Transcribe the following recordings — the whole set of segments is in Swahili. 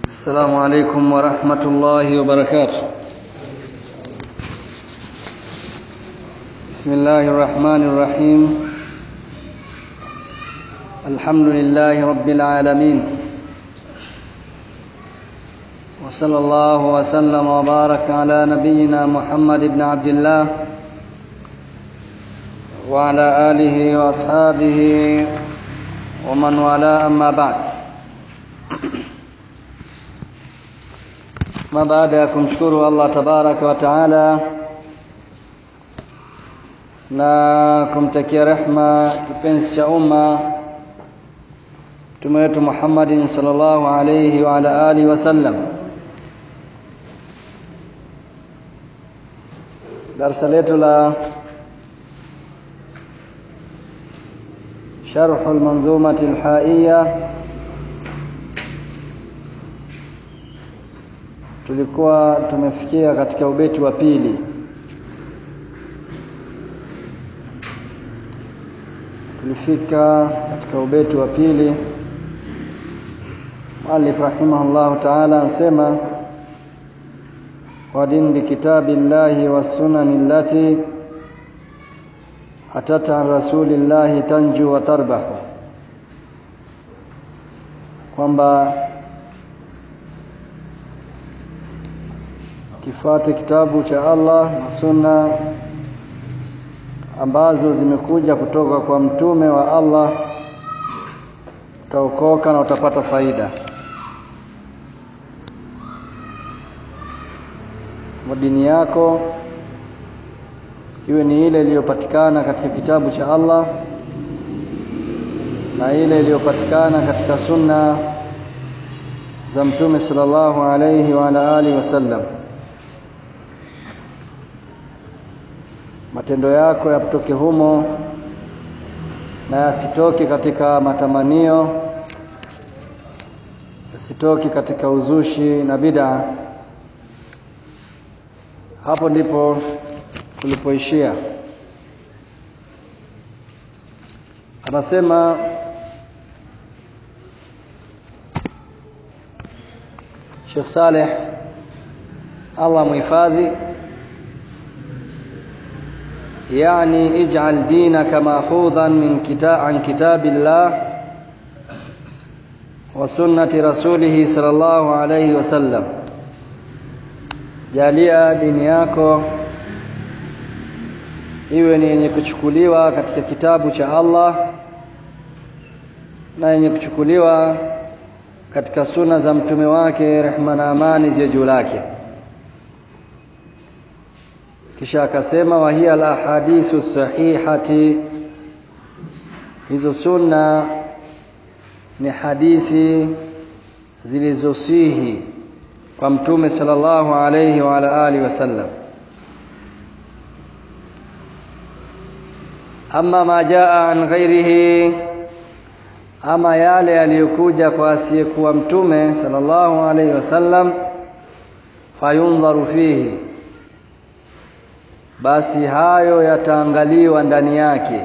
السلام عليكم ورحمة الله وبركاته بسم الله الرحمن الرحيم الحمد لله رب العالمين وصلى الله وسلم وبارك على نبينا محمد بن عبد الله وعلى آله وأصحابه ومن والاه أما بعد ma baada ya kumshukuru Allah tabaraka wa taala na kumtakia rehma kipenzi cha umma mtume wetu Muhammadin sallallahu alayhi wa ala alihi wasallam darasa letu la شرح المنظومة الحائية tulikuwa tumefikia katika ubeti wa pili tulifika katika ubeti wa pili muallif rahimahullah ta'ala anasema wadin bikitabillahi wassunani allati atata an rasulillahi tanju wa tarbahu kwamba kifuate kitabu cha Allah na sunna ambazo zimekuja kutoka kwa mtume wa Allah utaokoka na utapata faida dini yako iwe ni ile iliyopatikana katika kitabu cha Allah na ile iliyopatikana katika sunna za mtume sallallahu alayhi wa ala alihi wasallam matendo yako yapitoke humo na yasitoke katika matamanio yasitoke katika uzushi na bid'a hapo ndipo tulipoishia anasema Sheikh Saleh Allah muhifadhi يعني اجعل دينك ماخوذا من كتاب عن كتاب الله وسنة رسوله صلى الله عليه وسلم jalia dini yako iwe ni yenye kuchukuliwa katika kitabu cha Allah na yenye kuchukuliwa katika suna za mtume wake rehma na amani ziwe juu lake kisha akasema wa hiya alahadithu sahihati hizo sunna ni hadithi zilizosihi kwa mtume sallallahu alayhi wa ala alihi wasallam amma ma jaa an ghairihi ama yale yaliyokuja kwa asiyekuwa mtume sallallahu alayhi wasallam fayundharu fihi basi hayo yataangaliwa ndani yake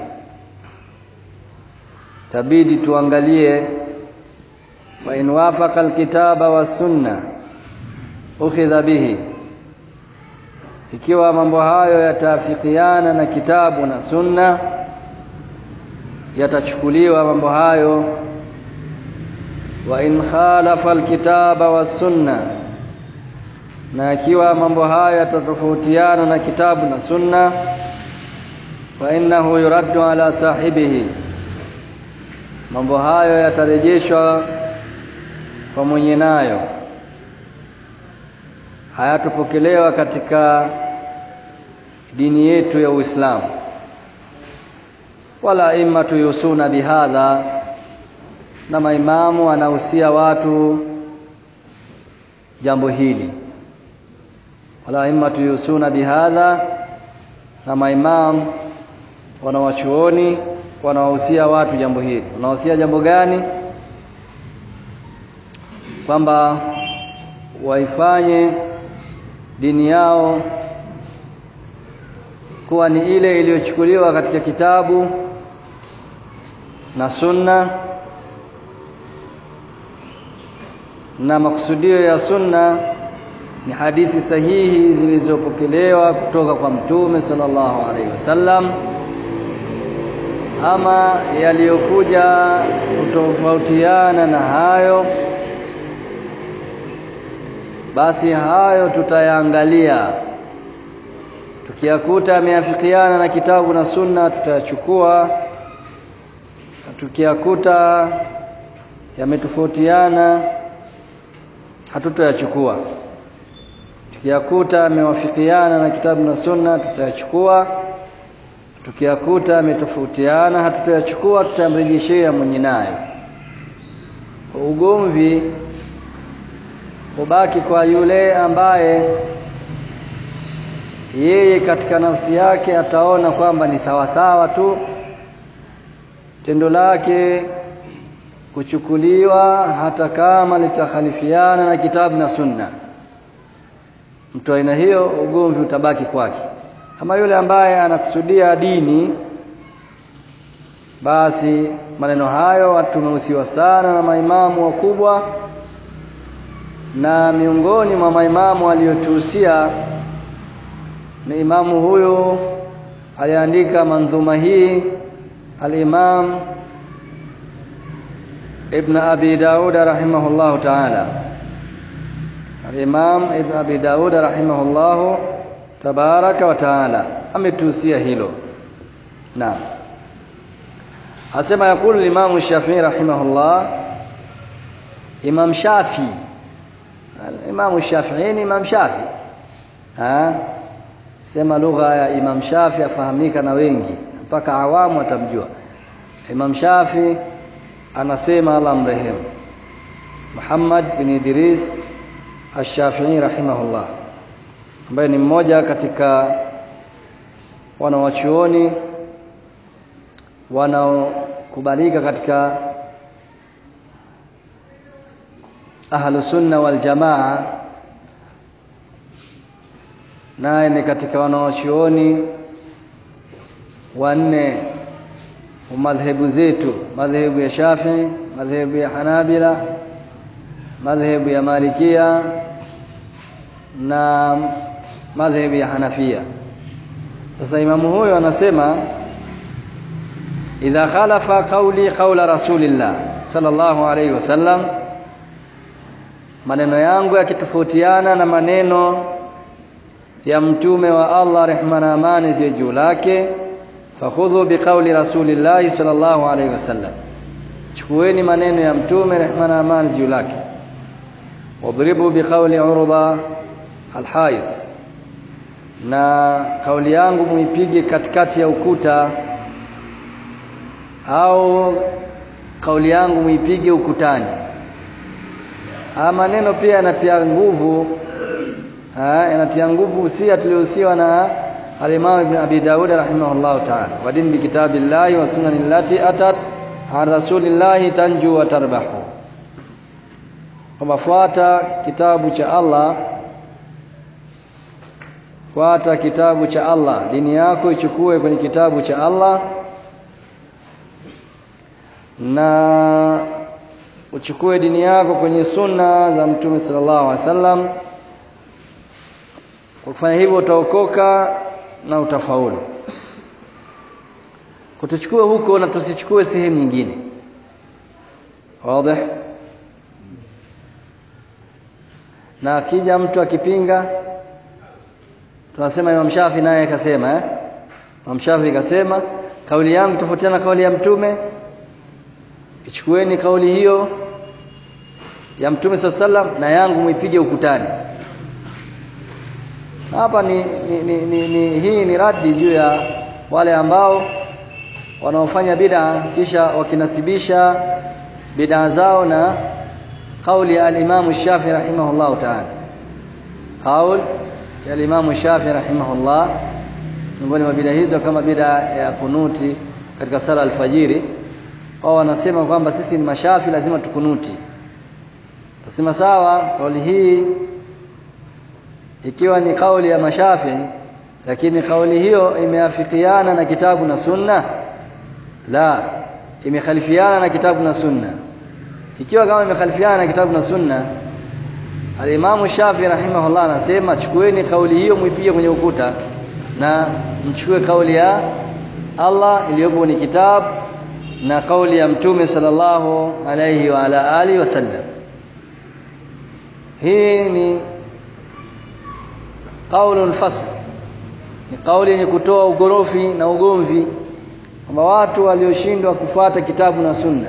tabidi tuangalie fa in wafaqa alkitaba was sunna ukhidha bihi ikiwa mambo hayo yataafikiana na kitabu na sunna yatachukuliwa mambo hayo wa in khalafa alkitaba was sunna na ikiwa mambo haya yatatofautiana na kitabu na sunna fa innahu yuraddu ala sahibihi mambo hayo yatarejeshwa kwa mwenye nayo hayatopokelewa katika dini yetu ya Uislamu wala immatu yusuna bihadha na maimamu wanahusia watu jambo hili wala immatu yusuna bihadha na maimam wanawachuoni wanawahusia watu jambo hili wanawahusia jambo gani kwamba waifanye dini yao kuwa ni ile iliyochukuliwa katika kitabu na sunna na makusudio ya sunna ni hadithi sahihi zilizopokelewa kutoka kwa mtume sallallahu alaihi wasallam ama yaliyokuja kutofautiana na hayo basi hayo tutayaangalia tukiyakuta yameafikiana na kitabu na sunna tutayachukua tukiyakuta yametofautiana hatutoyachukua tukiyakuta yamewafikiana na kitabu na sunna tutayachukua tukiyakuta yametofautiana hatutoyachukua tutamrejeshea mwenye nayo ugomvi ubaki kwa yule ambaye yeye katika nafsi yake ataona kwamba ni sawasawa tu tendo lake kuchukuliwa hata kama litakhalifiana na kitabu na sunna mtu aina hiyo ugomvi utabaki kwake ama yule ambaye anakusudia dini basi maneno hayo tumehusiwa sana na maimamu wakubwa na miongoni mwa maimamu aliyotuhusia ni imamu huyu aliandika mandhuma hii al-Imam Ibn Abi Daud rahimahullahu ta'ala al-Imam Ibn Abi Daud rahimahullahu tabaraka wa ta'ala ametuhusia hilo naam asema yakulu al-Imam Shafi'i rahimahullah Imam Shafi al-Imam Shafi'i ni Imam Shafi ha sema lugha ya Imam Shafi afahamika na wengi mpaka awamu atamjua Imam Shafi anasema Allah mrehemu Muhammad bin Idris Ash-Shafi'i rahimahullah ambaye ni mmoja katika wanawachuoni wanaokubalika katika ahlu sunna wal jamaa naye ni katika wanawachuoni wanne wa madhehebu zetu madhehebu ya Shafi'i madhehebu ya Hanabila madhehebu ya Malikia na madhehebu ya Hanafia sasa imamu huyo anasema idha khalafa qawli qawla rasulillah sallallahu alayhi wasallam maneno yangu yakitofautiana na maneno ya mtume wa Allah rehma na amani ziwe juu lake fakhudhu biqauli rasulillahi sallallahu alayhi wasallam chukueni maneno ya mtume rehma na amani juu lake wadribu biqauli urda alhaid na kauli yangu muipige katikati ya ukuta au kauli yangu muipige ukutani haya maneno pia yanatia nguvu yanatia nguvu usia tuliohusiwa na al-Imam Ibn Abi Dawud rahimahullah ta'ala wadin bi kitabillahi wa sunani allati atat an rasulillahi tanju wa tarbahu kwamba fuata kitabu cha Allah fuata kitabu cha Allah dini yako ichukue kwenye kitabu cha Allah na uchukue dini yako kwenye sunna za mtume sallallahu alaihi wasallam kwa kufanya hivyo utaokoka na utafaulu kutuchukue huko na tusichukue sehemu nyingine wazi na akija mtu akipinga tunasema Imam Shafi naye akasema eh Imam Shafi akasema kauli yangu tofautiana na kauli ya mtume ichukueni kauli hiyo ya mtume sallam na yangu muipige ukutani hapa ni, ni, ni, ni, ni hii ni radi juu ya wale ambao wanaofanya bid'a kisha wakinasibisha bid'a zao na kauli ya al-Imam Shafi rahimahullah ta'ala kaul ya al-Imam Shafi rahimahullah miongoni mwa bid'a hizo kama bid'a ya kunuti katika sala alfajiri wao wanasema kwamba sisi ni mashafi lazima tukunuti tasema sawa kauli hii ikiwa ni kauli ya mashafi lakini kauli hiyo imeafikiana na kitabu na sunna la imekhalifiana na kitabu na sunna ikiwa kama imekhalifiana na kitabu na sunna Al-Imam Shafi rahimahullah anasema chukueni kauli hiyo muipige kwenye ukuta na mchukue kauli ya Allah iliyopo ni kitabu na kauli ya Mtume sallallahu alayhi wa ala alihi wasallam. Hii ni qaulun fasl, ni kauli yenye kutoa ugorofi na ugomvi kwamba watu walioshindwa kufuata kitabu na sunna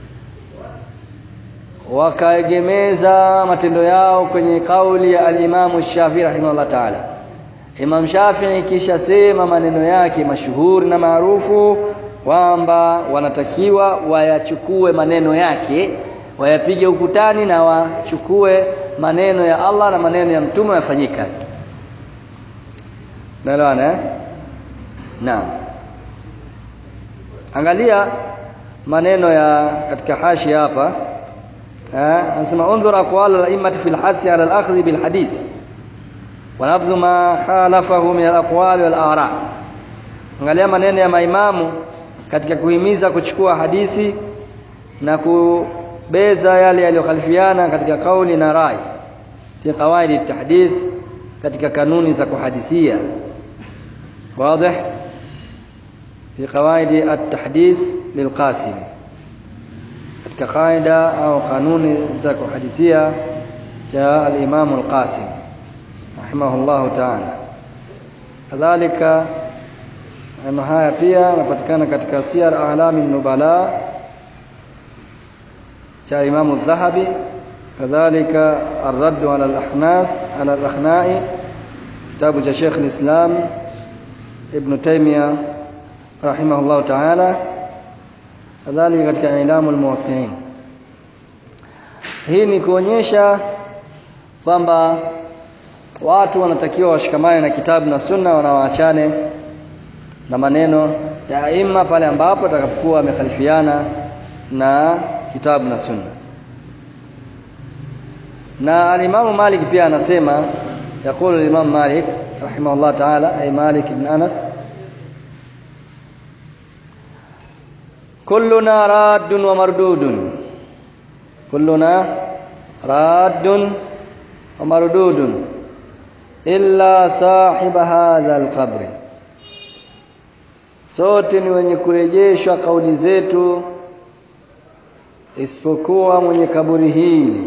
wakaegemeza matendo yao kwenye kauli ya al-Imam Shafi'i rahimahullah ta'ala. Imam Shafi'i kisha sema maneno yake mashuhuri na maarufu kwamba wanatakiwa wayachukue maneno yake wayapige ukutani na wachukue maneno ya Allah na maneno ya mtume wayafanyie kazi. Naelewana eh? Naam. Angalia maneno ya katika hashi hapa anasema unzur aqwal al-a'immati fil hadd ala al-akhdh bil hadith wa nabdhu ma khalafahu min al-aqwal wal ara angalia maneno ya maimamu katika kuhimiza kuchukua hadithi na kubeza yale yaliyokhalifiana katika kauli na rai fi qawaid at-tahdith katika kanuni za kuhadithia wazi fi qawaid at-tahdith lilqasimi katika kaida au kanuni za kuhadithia cha al-Imam al-Qasim rahimahullah ta'ala kadhalika maneno haya pia yanapatikana katika Siyar A'lami Nubala cha Imam al-Dhahabi kadhalika ar-Radd 'ala al-Ahnaf 'ala al-Akhna'i kitabu cha Sheikh al-Islam Ibn Taymiyyah rahimahullah ta'ala kadhalika katika ilamu almuwaqqi'in hii ni kuonyesha kwamba watu wanatakiwa washikamane na kitabu na sunna wanawaachane na maneno ya aima pale ambapo atakapokuwa wamekhalifiana na kitabu na sunna na alimamu Malik pia anasema يقول الإمام مالك رحمه الله تعالى أي مالك بن أنس كلنا راد ومردود كلنا راد ومردود إلا صاحب هذا القبر sote ni wenye kurejeshwa kauli zetu isipokuwa mwenye kaburi hili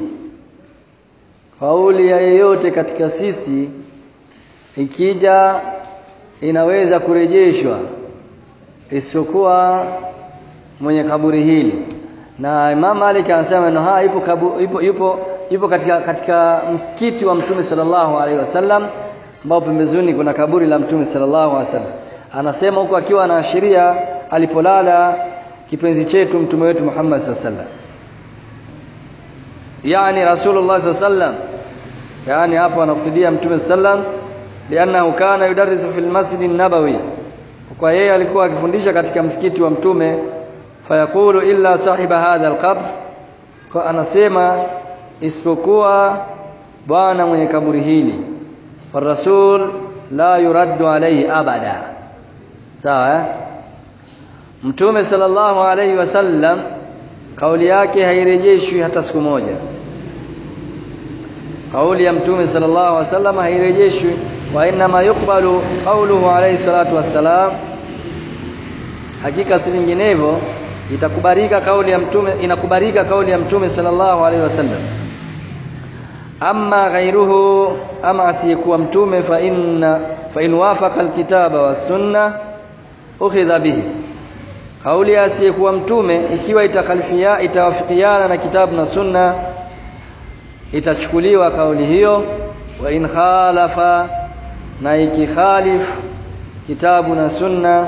kauli ya yeyote katika sisi ikija inaweza kurejeshwa isipokuwa mwenye kaburi hili na Imam Malik anasema neno haya ipo, kabu, ipo, ipo, ipo katika, katika msikiti wa Mtume sallallahu alaihi wasallam ambao pembezoni kuna kaburi la Mtume sallallahu alaihi wasallam anasema huko akiwa anaashiria alipolala kipenzi chetu mtume wetu Muhammad sallallahu alaihi wasallam yani Rasulullah sallallahu alaihi wasallam yani hapo anakusudia mtume sallam liannahu kana yudarrisu fil masjid an-nabawi kwa yeye alikuwa akifundisha katika msikiti wa mtume fayaqulu illa sahiba hadha al-qabr kwa anasema isipokuwa bwana mwenye kaburi hili rasul la yuraddu alayhi abada sawa eh? mtume sallallahu alayhi wasallam kauli yake hairejeshwi hata siku moja kauli ya mtume sallallahu alaihi wasallam hairejeshwi wa inma yukbalu qawluhu alayhi salatu wassalam hakika si vinginevyo itakubalika kauli ya mtume inakubalika kauli ya mtume sallallahu alaihi wasallam amma ghairuhu ama asiyekuwa mtume fa inna fa in wafaqa alkitaba was sunna ukhidha bihi kauli ya asiyekuwa mtume ikiwa itakhalifia itawafikiana na kitabu na sunna itachukuliwa kauli hiyo wa in khalafa na ikikhalif kitabu na sunna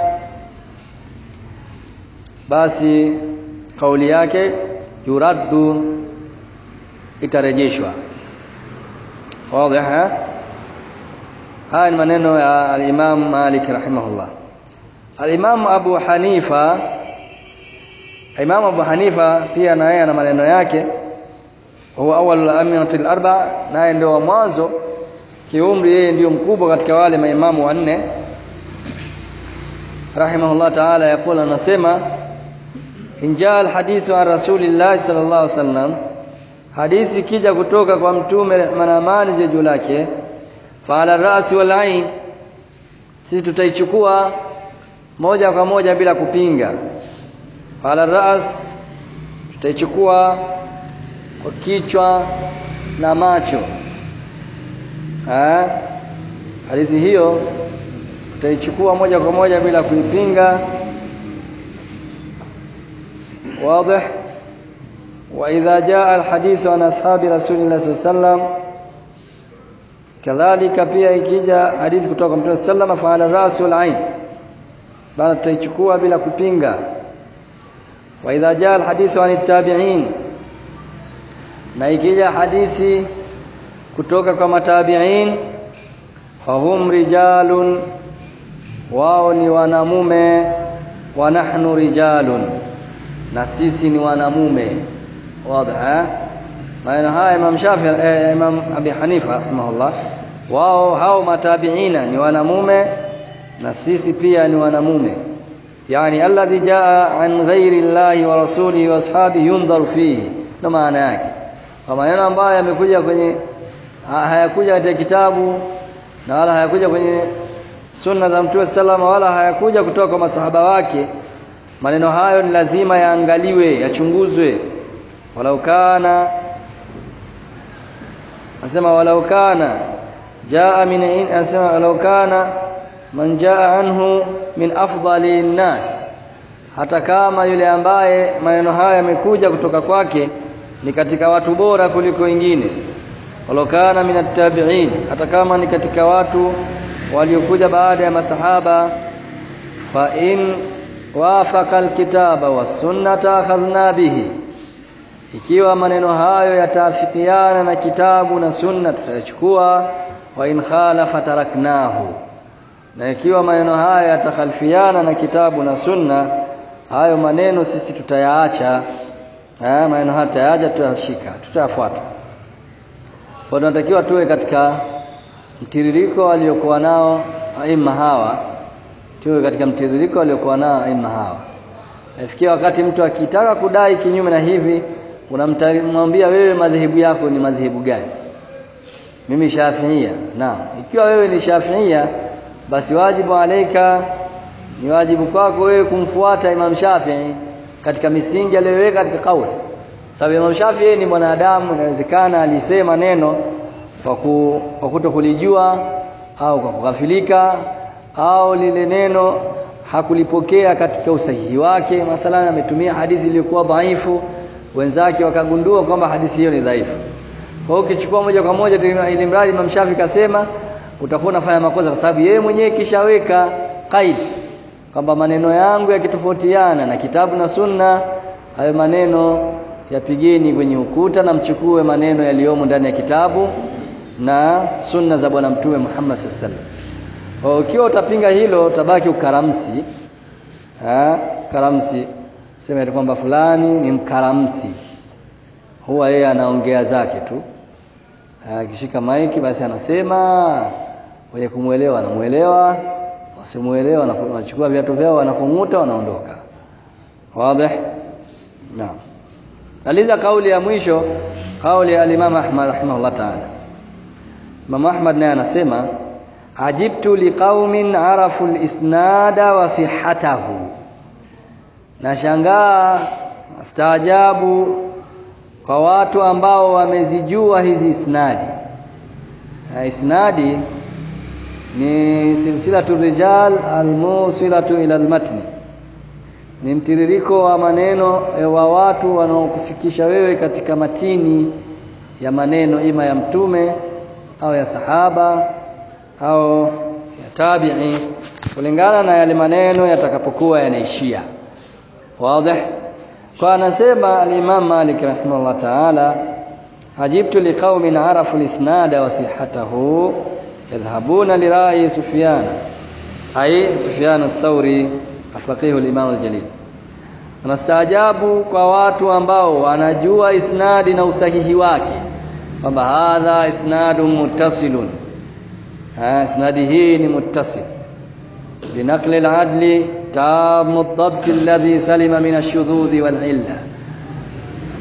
basi kauli yake yuraddu itarejeshwa wazi haya ni maneno ya al-Imam Malik rahimahullah al-Imam Abu Hanifa Imam Abu Hanifa pia na yeye ana maneno yake huwa awwal al-ammati al-arba naye ndio wa mwanzo kiumri yeye ndio mkubwa katika wale maimamu wanne rahimahullah ta'ala yakula anasema inja al-hadithu an rasulillah sallallahu alaihi wasallam hadithi ikija kutoka kwa mtume rehma na amani ziwe juu lake faala rasi wal ain sisi tutaichukua moja kwa moja bila kupinga faala ras tutaichukua kwa kichwa na macho ha? hadithi hiyo tutaichukua moja kwa moja bila kuipinga واضح وإذا جاء الحديث عن أصحاب رسول الله صلى الله عليه وسلم kadhalika pia ikija hadithi kutoka kwa Mtume sallam faala ras wal ain bana tutaichukua bila kupinga wa idha jaa al hadithu an tabi'in na ikija hadithi kutoka kwa matabi'in fahum rijalun wao ni wanamume wa nahnu rijalun na sisi ni wanamume wazi maneno haya Imam Shafi eh, Imam Abi Hanifa rahimahullah wao hao matabiina ni wanamume na sisi pia ni wanamume yani alladhi jaa an ghairi llahi wa rasulihi wa ashabi yundharu fihi ndo maana yake kwa maneno ambayo yamekuja kwenye hayakuja katika kitabu na wala hayakuja kwenye sunna za Mtume salama wala hayakuja kutoka kwa masahaba wake maneno hayo ni lazima yaangaliwe yachunguzwe walau kana anasema walau kana jaa min anasema walau kana man jaa anhu min afdali nnas hata kama yule ambaye maneno haya yamekuja kutoka kwake ni katika watu bora kuliko wengine walau kana min attabi'in hata kama ni katika watu waliokuja baada ya masahaba fa in wafaqa alkitaba was-sunnata akhadhna bihi ikiwa maneno hayo yataafikiana na kitabu na sunna tutachukua wa in khalafa taraknahu na ikiwa maneno hayo yatakhalifiana na kitabu na sunna hayo maneno sisi tutayaacha haya maneno hayo tutayaacha tutayashika tutayafuata kwa tunatakiwa tuwe katika mtiririko waliokuwa nao aima hawa tuwe katika mtiririko waliokuwa nao aima hawa nafikia wakati mtu akitaka kudai kinyume na hivi unamwambia wewe madhehebu yako ni madhehebu gani mimi shafiia naam ikiwa wewe ni shafiia basi wajibu alaika ni wajibu kwako wewe kumfuata Imam Shafi'i katika misingi aliyoweka katika kauli sababu Imam Shafi'i ni mwanadamu inawezekana alisema neno kwa kutokulijua au kwa kughafilika au lile neno hakulipokea katika usahihi wake mathalan ametumia hadithi iliyokuwa dhaifu wenzake wakagundua kwamba hadithi hiyo ni dhaifu kwa hiyo ukichukua moja kwa moja ili mradi Imam Shafi kasema utakuwa unafanya makosa kwa sababu yeye mwenyewe kishaweka qaid kwamba maneno yangu yakitofautiana na kitabu na sunna hayo maneno yapigeni kwenye ukuta na mchukue maneno yaliyomo ndani ya kitabu na sunna za bwana mtume Muhammad sallallahu alaihi wasallam ukiwa utapinga hilo utabaki ukaramsi ha? karamsi sema kwamba fulani ni mkaramsi huwa yeye anaongea zake tu akishika maiki basi anasema wenye kumwelewa anamuelewa wasimuelewa wanachukua viatu vyao wanakung'uta wanaondoka wazi naam aliza kauli ya mwisho kauli ya Imam Ahmad rahimahullah ta'ala Imam Ahmad naye anasema ajibtu liqaumin arafu al-isnada wa sihhatahu nashangaa staajabu kwa watu ambao wamezijua hizi isnadi na isnadi ni silsilatu rijal almusilatu ila almatni ni mtiririko wa maneno wa watu wanaokufikisha wewe katika matini ya maneno ima ya mtume au ya sahaba au ya tabi'i kulingana na yale maneno yatakapokuwa yanaishia wazi kwa anasema al-Imam Malik rahimahullah ta'ala ajibtu liqaumin arafu al-isnada wa sihhatahu yadhhabuna li ra'i Sufyan ay Sufyan ath-Thawri afaqih al-Imam al-Jalil anastaajabu kwa watu ambao wanajua isnadi na usahihi wake kwamba hadha isnadun muttasilun ha isnadi hii ni muttasil binaqli al-adli تام الضبط الذي سلم من الشذوذ والعلة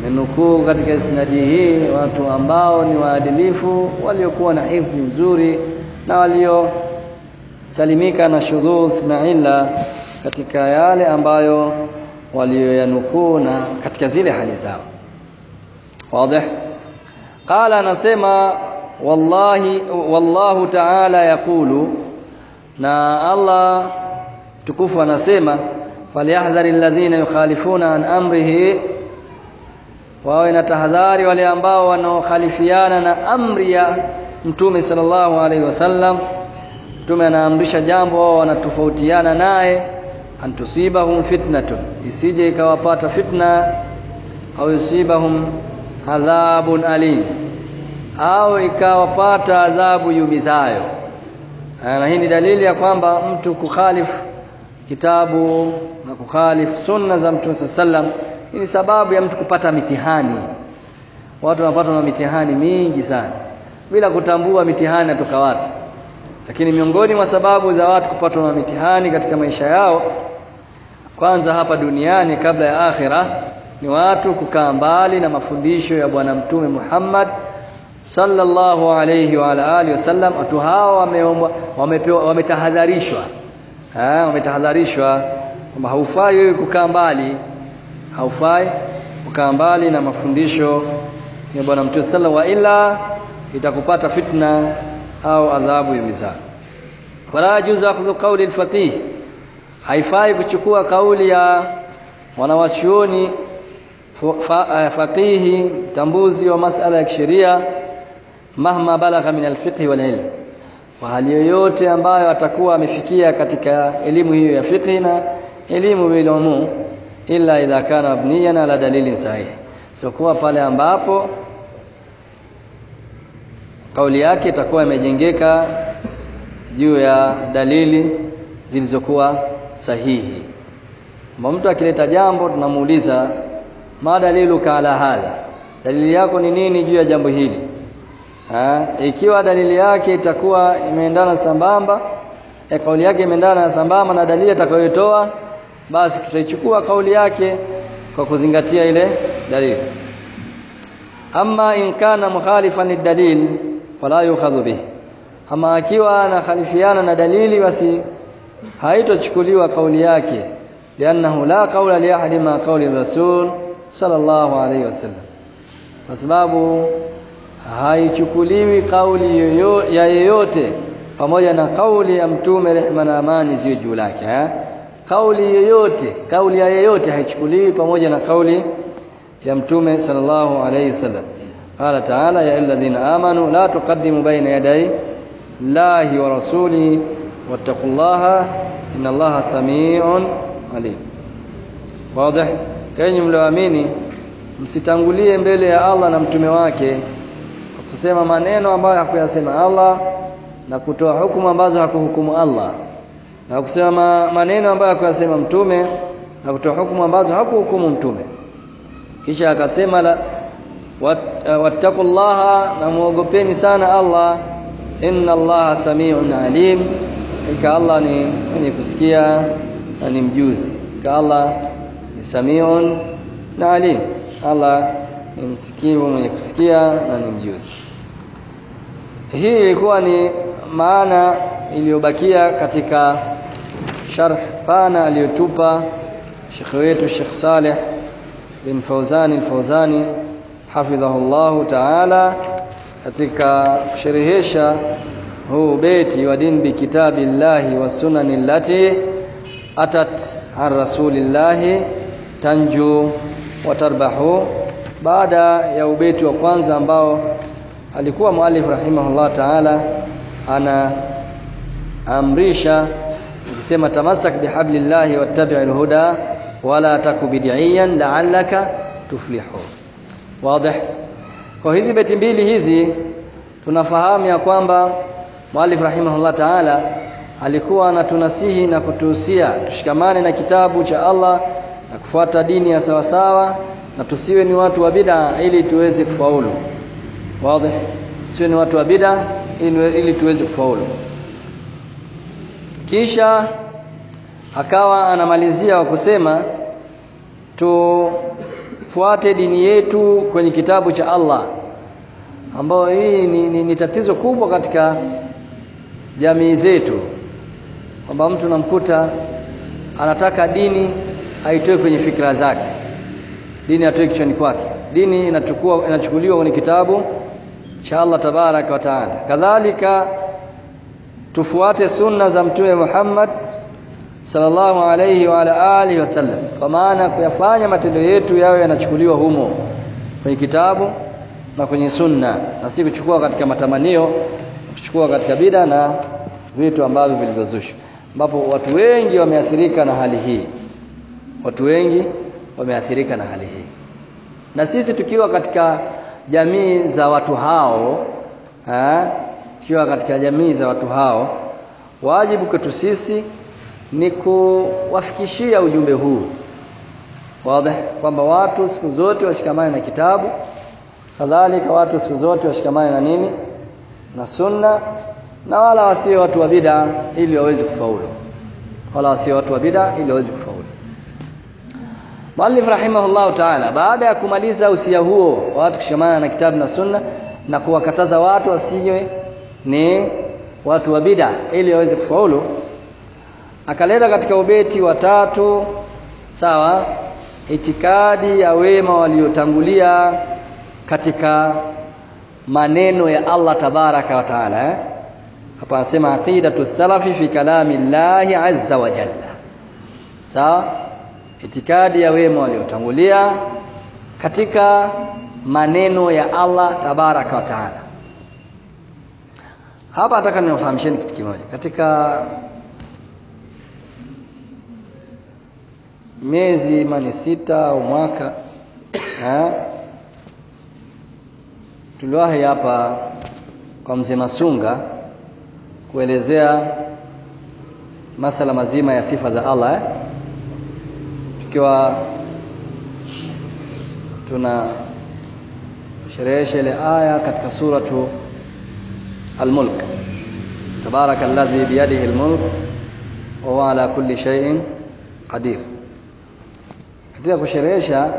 menukuu katika isnadi hii watu ambao ni waadilifu waliokuwa na hifdhi nzuri na waliosalimika na shudhudh na illa katika yale ambayo walioyanukuu na katika zile hali zao wazi qala anasema wallahi wallahu ta'ala yaqulu na Allah tukufu anasema falyahdhari alladhina yukhalifuna an amrihi wawe na tahadhari wale ambao wanaokhalifiana na amri ya mtume sallallahu alaihi wasallam mtume anaamrisha jambo wao wanatofautiana naye antusibahum fitnatun isije ikawapata fitna au yusibahum adhabun alim au ikawapata adhabu yumizayo na hii ni dalili ya kwamba mtu kukhalifu kitabu na kukhalifu sunna za mtume sallam hii ni sababu ya mtu kupata mitihani watu wanapata na mitihani mingi sana bila kutambua mitihani natoka wapi lakini miongoni mwa sababu za watu kupatwa na mitihani katika maisha yao kwanza hapa duniani kabla ya akhira ni watu kukaa mbali na mafundisho ya bwana mtume Muhammad sallallahu alayhi wa ala alihi wasallam watu hawa wameombwa wamepewa wametahadharishwa eh wametahadharishwa kwamba haufai wewe kukaa mbali haufai kukaa mbali na mafundisho ya bwana mtume sallallahu wa ila itakupata fitna au adhabu ya mizaa wala yajuzu akhdhu qawli al-faqih haifai kuchukua kauli ya wanawachuoni faqihi tambuzi wa masala ya kisheria mahma balagha min al-fiqh wal ilm wa hali yoyote ambayo atakuwa amefikia katika elimu hiyo ya fiqh na elimu bil umum illa idha kana mabniyan ala dalilin sahih sio kuwa pale ambapo kauli yake itakuwa imejengeka juu ya dalili zilizokuwa sahihi Mba mtu akileta jambo tunamuuliza ma daliluka ala hadha dalili yako ni nini juu ya jambo hili ha? ikiwa dalili yake itakuwa imeendana sambamba ya kauli yake imeendana sambamba na dalili atakayotoa basi tutaichukua kauli yake kwa kuzingatia ile dalili ama in kana mukhalifan lidalil fala yukhadhu bihi ama akiwa anakhalifiana na dalili basi haitochukuliwa kauli yake liannahu la qawla li ahadi ma qawli rasul sallallahu alayhi wasallam kwa sababu haichukuliwi kauli yoyo, ya yeyote pamoja na kauli ya mtume rehma na amani ziwe juu lake eh? kauli yoyote kauli ya yeyote haichukuliwi pamoja na kauli ya mtume sallallahu alayhi wasallam قال تعالى يا الذين آمنوا لا تقدموا بين يدي الله ورسوله واتقوا الله إن الله سميع عليم واضح kenyi mlioamini msitangulie mbele ya Allah na mtume wake kwa kusema maneno ambayo hakuyasema Allah na kutoa hukumu ambazo hakuhukumu Allah na kusema maneno ambayo hakuyasema mtume na kutoa hukumu ambazo hakuhukumu mtume kisha akasema la wattaqullaha na muogopeni sana Allah inna Allaha samiun alim ika Allah ni mwenye kusikia na ni mjuzi ika Allah ni samiun na alim Allah ni msikivu mwenye kusikia na ni mjuzi hii ilikuwa ni maana iliyobakia katika sharh pana aliyotupa Sheikh wetu Sheikh Saleh bin Fauzani al-Fauzani hafidhahullahu ta'ala katika kusherehesha huu beti wa din bi kitabillahi wa sunani allati atat an rasulillahi tanju wa tarbahu baada ya ubeti wa kwanza ambao alikuwa muallif rahimahullah ta'ala ana amrisha akisema tamassak bihablillahi wattabi'il huda wala taku bid'iyan la'allaka tuflihu wazi kwa hizi beti mbili hizi tunafahamu ya kwamba muallif rahimahullah ta'ala alikuwa anatunasihi na kutuhusia tushikamane na kitabu cha Allah na kufuata dini ya sawasawa na tusiwe ni watu wa bid'a ili tuweze kufaulu wazi tusiwe ni watu wa bid'a ili, ili tuweze kufaulu kisha akawa anamalizia kwa kusema tufuate dini yetu kwenye kitabu cha Allah ambayo hii ni, ni, ni tatizo kubwa katika jamii zetu kwamba mtu namkuta anataka dini aitoe kwenye fikra zake dini atoe kichwani kwake dini inachukua inachukuliwa kwenye kitabu cha Allah tabaraka wa taala kadhalika tufuate sunna za mtume Muhammad sallallahu alayhi wa ala alihi wasallam kwa maana kuyafanya matendo yetu yawe yanachukuliwa humo kwenye kitabu na kwenye sunna na si kuchukua katika matamanio kuchukua katika bida na vitu ambavyo vilivyozushwa ambapo watu wengi wameathirika na hali hii watu wengi wameathirika na hali hii na sisi tukiwa katika jamii za watu hao ha? tukiwa katika jamii za watu hao wajibu kwetu sisi ni kuwafikishia ujumbe huu wazi kwamba watu siku zote washikamane na kitabu kadhalika watu siku zote washikamane na nini na sunna na wala wasiwe watu wa bid'a ili waweze kufaulu wala wasiwe watu wa bid'a ili waweze kufaulu Muallif rahimahullah ta'ala baada ya kumaliza usia huo watu kushikamana na kitabu na sunna na kuwakataza watu wasiwe ni watu wa bid'a ili waweze kufaulu akaleta katika ubeti wa tatu sawa itikadi ya wema waliotangulia katika maneno ya Allah tabaraka wa taala eh? hapa anasema aqidatu salafi fi kalami llahi azza wa jalla sawa itikadi ya wema waliotangulia katika maneno ya Allah tabaraka wa taala hapa nataka niwafahamisheni kitu kimoja katika miezi mani sita au mwaka eh? tuliwahi hapa kwa mzee Masunga kuelezea masala mazima ya sifa za Allah eh? tukiwa tuna sherehesha ile aya katika suratu Al-Mulk tabaraka alladhi biyadihi al-mulk wa huwa ala kulli shay'in qadir katika kusherehesha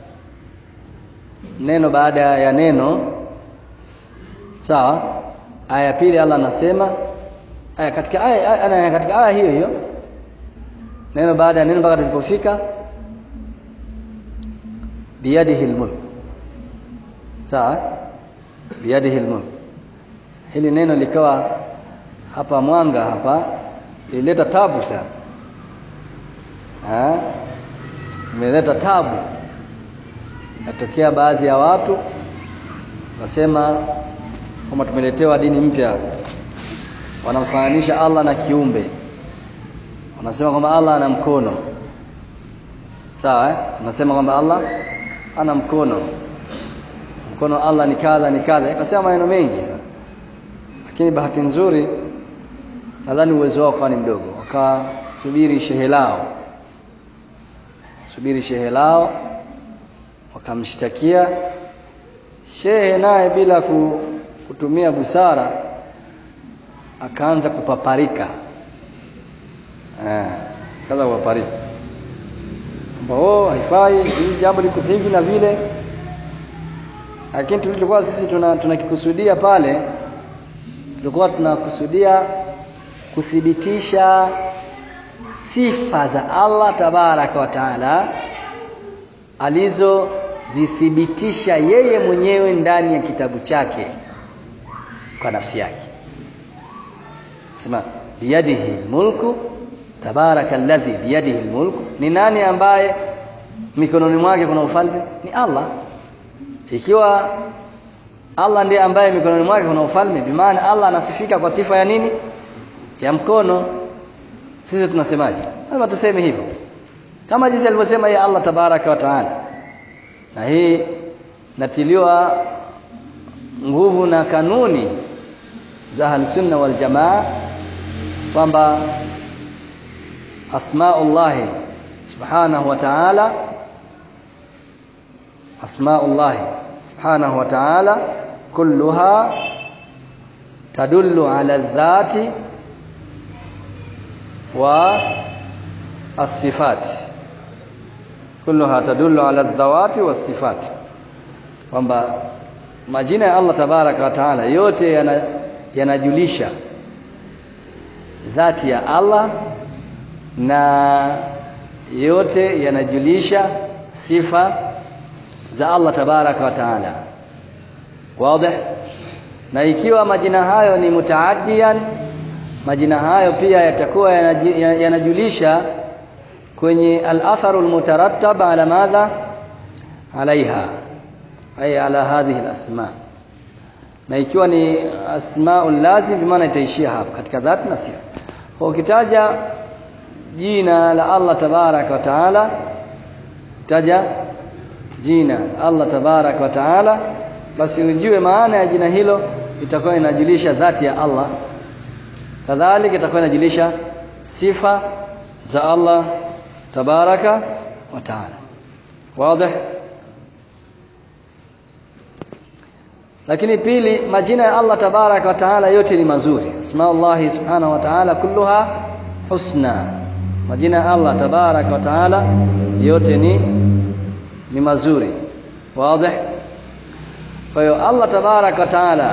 neno baada ya neno sawa aya pili Allah anasema aya katika aya, aya katika aya hiyo hiyo neno baada ya neno mpaka tulipofika biyadihi almulk sawa biyadihi almulk hili neno likawa hapa mwanga hapa ilileta tabu sana ha imeleta tabu inatokea baadhi ya watu wasema kwamba tumeletewa dini mpya wanamfananisha Allah na kiumbe wanasema kwamba Allah ana mkono sawa eh? wanasema kwamba Allah ana mkono mkono Allah ni kadha ni kadha ikasema maneno mengi sana lakini bahati nzuri nadhani uwezo wao ukawa ni mdogo wakasubiri shehe lao subiri shehe lao wakamshtakia shehe naye bila kutumia busara akaanza kupaparika eh kaza kupaparika kwamba oh haifai hii jambo liko hivi na vile lakini tulichokuwa sisi tuna tunakikusudia pale tulikuwa tunakusudia kuthibitisha sifa za Allah tabaraka wa taala alizozithibitisha yeye mwenyewe ndani ya kitabu chake kwa nafsi yake sema biyadihi almulku tabaraka alladhi biyadihi almulku ni nani ambaye mikononi mwake kuna ufalme ni Allah ikiwa Allah ndiye ambaye mikononi mwake kuna ufalme bimaana Allah anasifika kwa sifa ya nini ya mkono sisi tunasemaje lazima tuseme hivyo kama jinsi alivyosema yeye Allah tabaraka wa taala na hii natiliwa nguvu na kanuni za ahlusunna wal jamaa kwamba asmaullahi subhanahu wa ta'ala asmaullahi subhanahu wa ta'ala kulluha tadullu ala dhati wa الصفات kulluha tadullu ala dhawati wasifati kwamba majina ya Allah tabaraka wa taala yote yana, yanajulisha dhati ya Allah na yote yanajulisha sifa za Allah tabaraka wa taala wazi na ikiwa majina hayo ni mutaaddiyan majina hayo pia yatakuwa yanajulisha kwenye al-atharu al-mutarattab ala madha alaiha ay ala hadhihi al-asma na ikiwa ni asmaul lazim bimaana itaishia hapa katika dhati na sifa kwa ukitaja jina la Allah tabarak wa taala taja jina la Allah tabarak wa taala basi ujue maana ya jina hilo itakuwa inajulisha dhati ya Allah kadhalika itakuwa inajulisha sifa za Allah tabaraka wa taala wazi lakini pili majina ya Allah tabaraka wa taala yote ni mazuri asmaullah subhanahu wa taala kulluha husna majina ya Allah tabaraka wa taala yote ni ni mazuri wazi kwa hiyo Allah tabaraka wa taala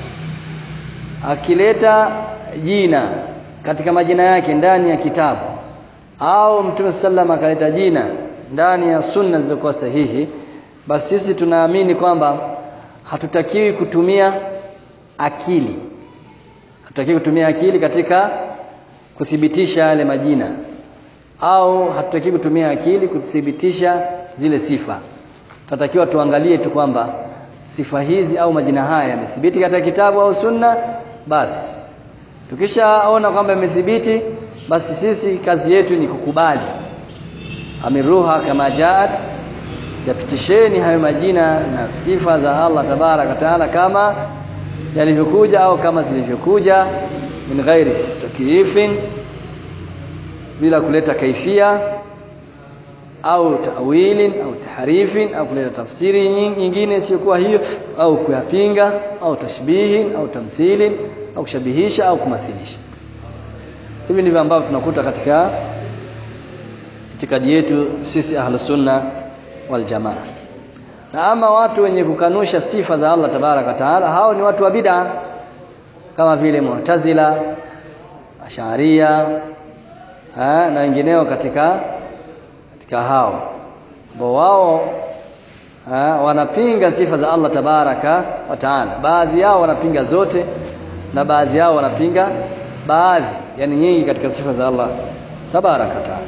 akileta jina katika majina yake ndani ya kitabu au Mtume sallam akaleta jina ndani ya sunna zilizokuwa sahihi basi sisi tunaamini kwamba hatutakiwi kutumia akili hatutakiwi kutumia akili katika kuthibitisha yale majina au hatutakiwi kutumia akili kuthibitisha zile sifa tunatakiwa tuangalie tu kwamba sifa hizi au majina haya yamethibiti katika kitabu au sunna basi tukishaona kwamba imethibiti basi sisi kazi yetu ni kukubali amiruha kama jaat yapitisheni hayo majina na sifa za Allah tabaraka taala kama yalivyokuja au kama zilivyokuja min ghairi takyifin bila kuleta kaifia au tawilin au taharifin au kuleta tafsiri nyingine isiyokuwa hiyo au kuyapinga au tashbihin au tamthilin au kushabihisha au kumathilisha hivi ndivyo ambavyo tunakuta katika itikadi yetu sisi ahlus sunna wal jamaa na ama watu wenye kukanusha sifa za Allah tabaraka taala hao ni watu wa bid'a kama vile mu'tazila asharia na wengineo katika katika hao ambao wao wanapinga sifa za Allah tabaraka wa taala baadhi yao wanapinga zote na baadhi yao wanapinga baadhi yani nyingi katika sifa za Allah tabaraka taala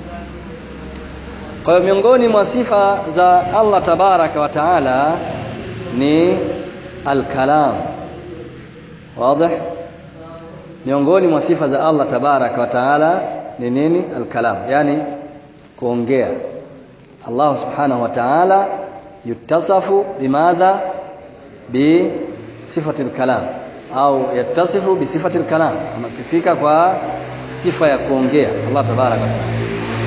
kwa hiyo miongoni mwa sifa za Allah tabaraka wa taala ni al-kalam wazi miongoni mwa sifa za Allah tabaraka wa taala ni nini al-kalam yani kuongea Allah subhanahu wa ta'ala yutasafu bimadha bi sifati al-kalam au yatasifu bi sifati al-kalam anasifika kwa sifa ya kuongea Allah tabaraka wa ta'ala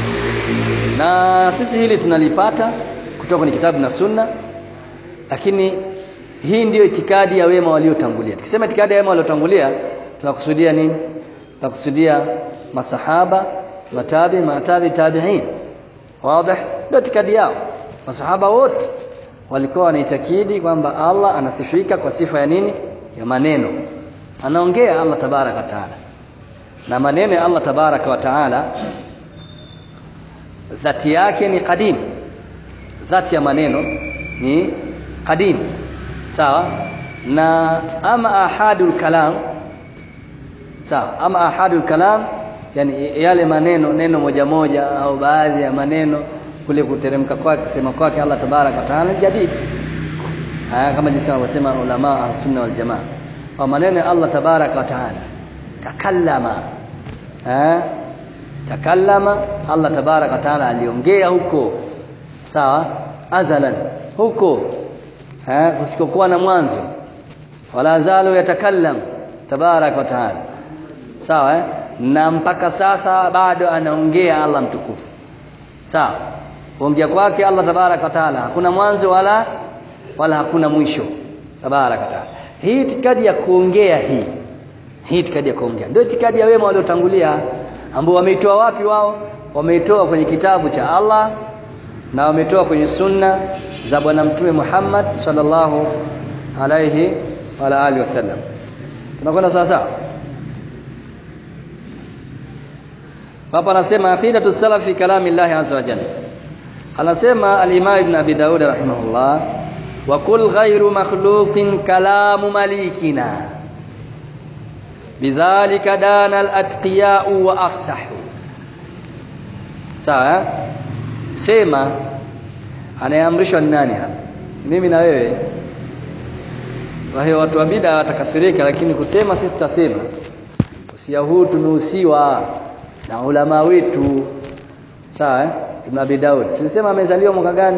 na sisi hili tunalipata kutoka kwenye kitabu na sunna lakini hii ndiyo itikadi ya wema waliotangulia tukisema itikadi ya wema waliotangulia tunakusudia nini tunakusudia masahaba matabi matabi tabi'in wazi ndio itikadi yao masahaba wote walikuwa wanaitakidi kwamba Allah anasifika kwa sifa ya nini ya maneno anaongea Allah tabaraka wa taala na maneno ya Allah tabaraka wa taala dhati yake ni qadim dhati ya maneno ni qadim sawa na ama ahadul kalam sawa ama ahadul kalam yani yale maneno neno moja moja au baadhi ya maneno kule kuteremka kwake kusema kwake Allah tabarak wa taala jadid haya kama jinsi wanavyosema ulama sunna wal jamaa au maneno ya Allah tabarak wa taala takallama eh takallama Allah tabarak wa taala aliongea huko sawa azalan huko eh kusikokuwa na mwanzo wala zalu yatakallam tabarak wa taala sawa eh na mpaka sasa bado anaongea Allah mtukufu sawa kuongea kwake Allah tabarak wa taala hakuna mwanzo wala wala hakuna mwisho tabarak wa taala hii itikadi ya kuongea hii hii itikadi ya kuongea ndio itikadi ya wema waliotangulia ambao wameitoa wapi wao wameitoa kwenye kitabu cha Allah na wametoa kwenye sunna za bwana mtume Muhammad sallallahu alaihi wa alihi wasallam tunakwenda sawa sawa hapa anasema aqidatu salaf fi kalami Allah azza wa jalla anasema al-Imam Ibn Abi Daud rahimahullah wa kul ghayru makhluqin kalamu malikina bidhalika dana al-atqiya'u wa afsahu sawa sema anayeamrishwa ni nani hapa mimi na wewe kwa hiyo watu wa bid'a watakasirika lakini kusema sisi tutasema usia huu tumehusiwa na ulama wetu sawa eh Ibn Abi Daud tulisema amezaliwa mwaka gani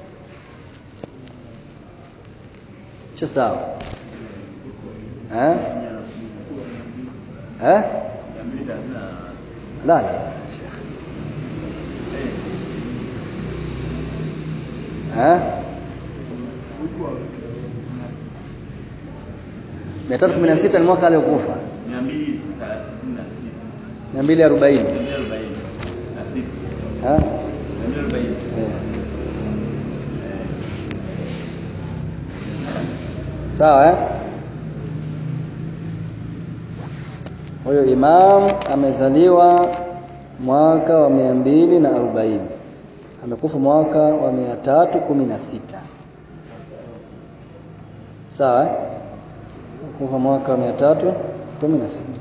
cha sawa eh eh la la Sheikh eh mia tatu kumi na sita ni mwaka aliokufa mia mbili arobaini sawa eh? huyo imam amezaliwa mwaka wa mia mbili na arobaini amekufa mwaka wa mia tatu kumi na sita sawa eh? kufa mwaka wa mia tatu kumi na sita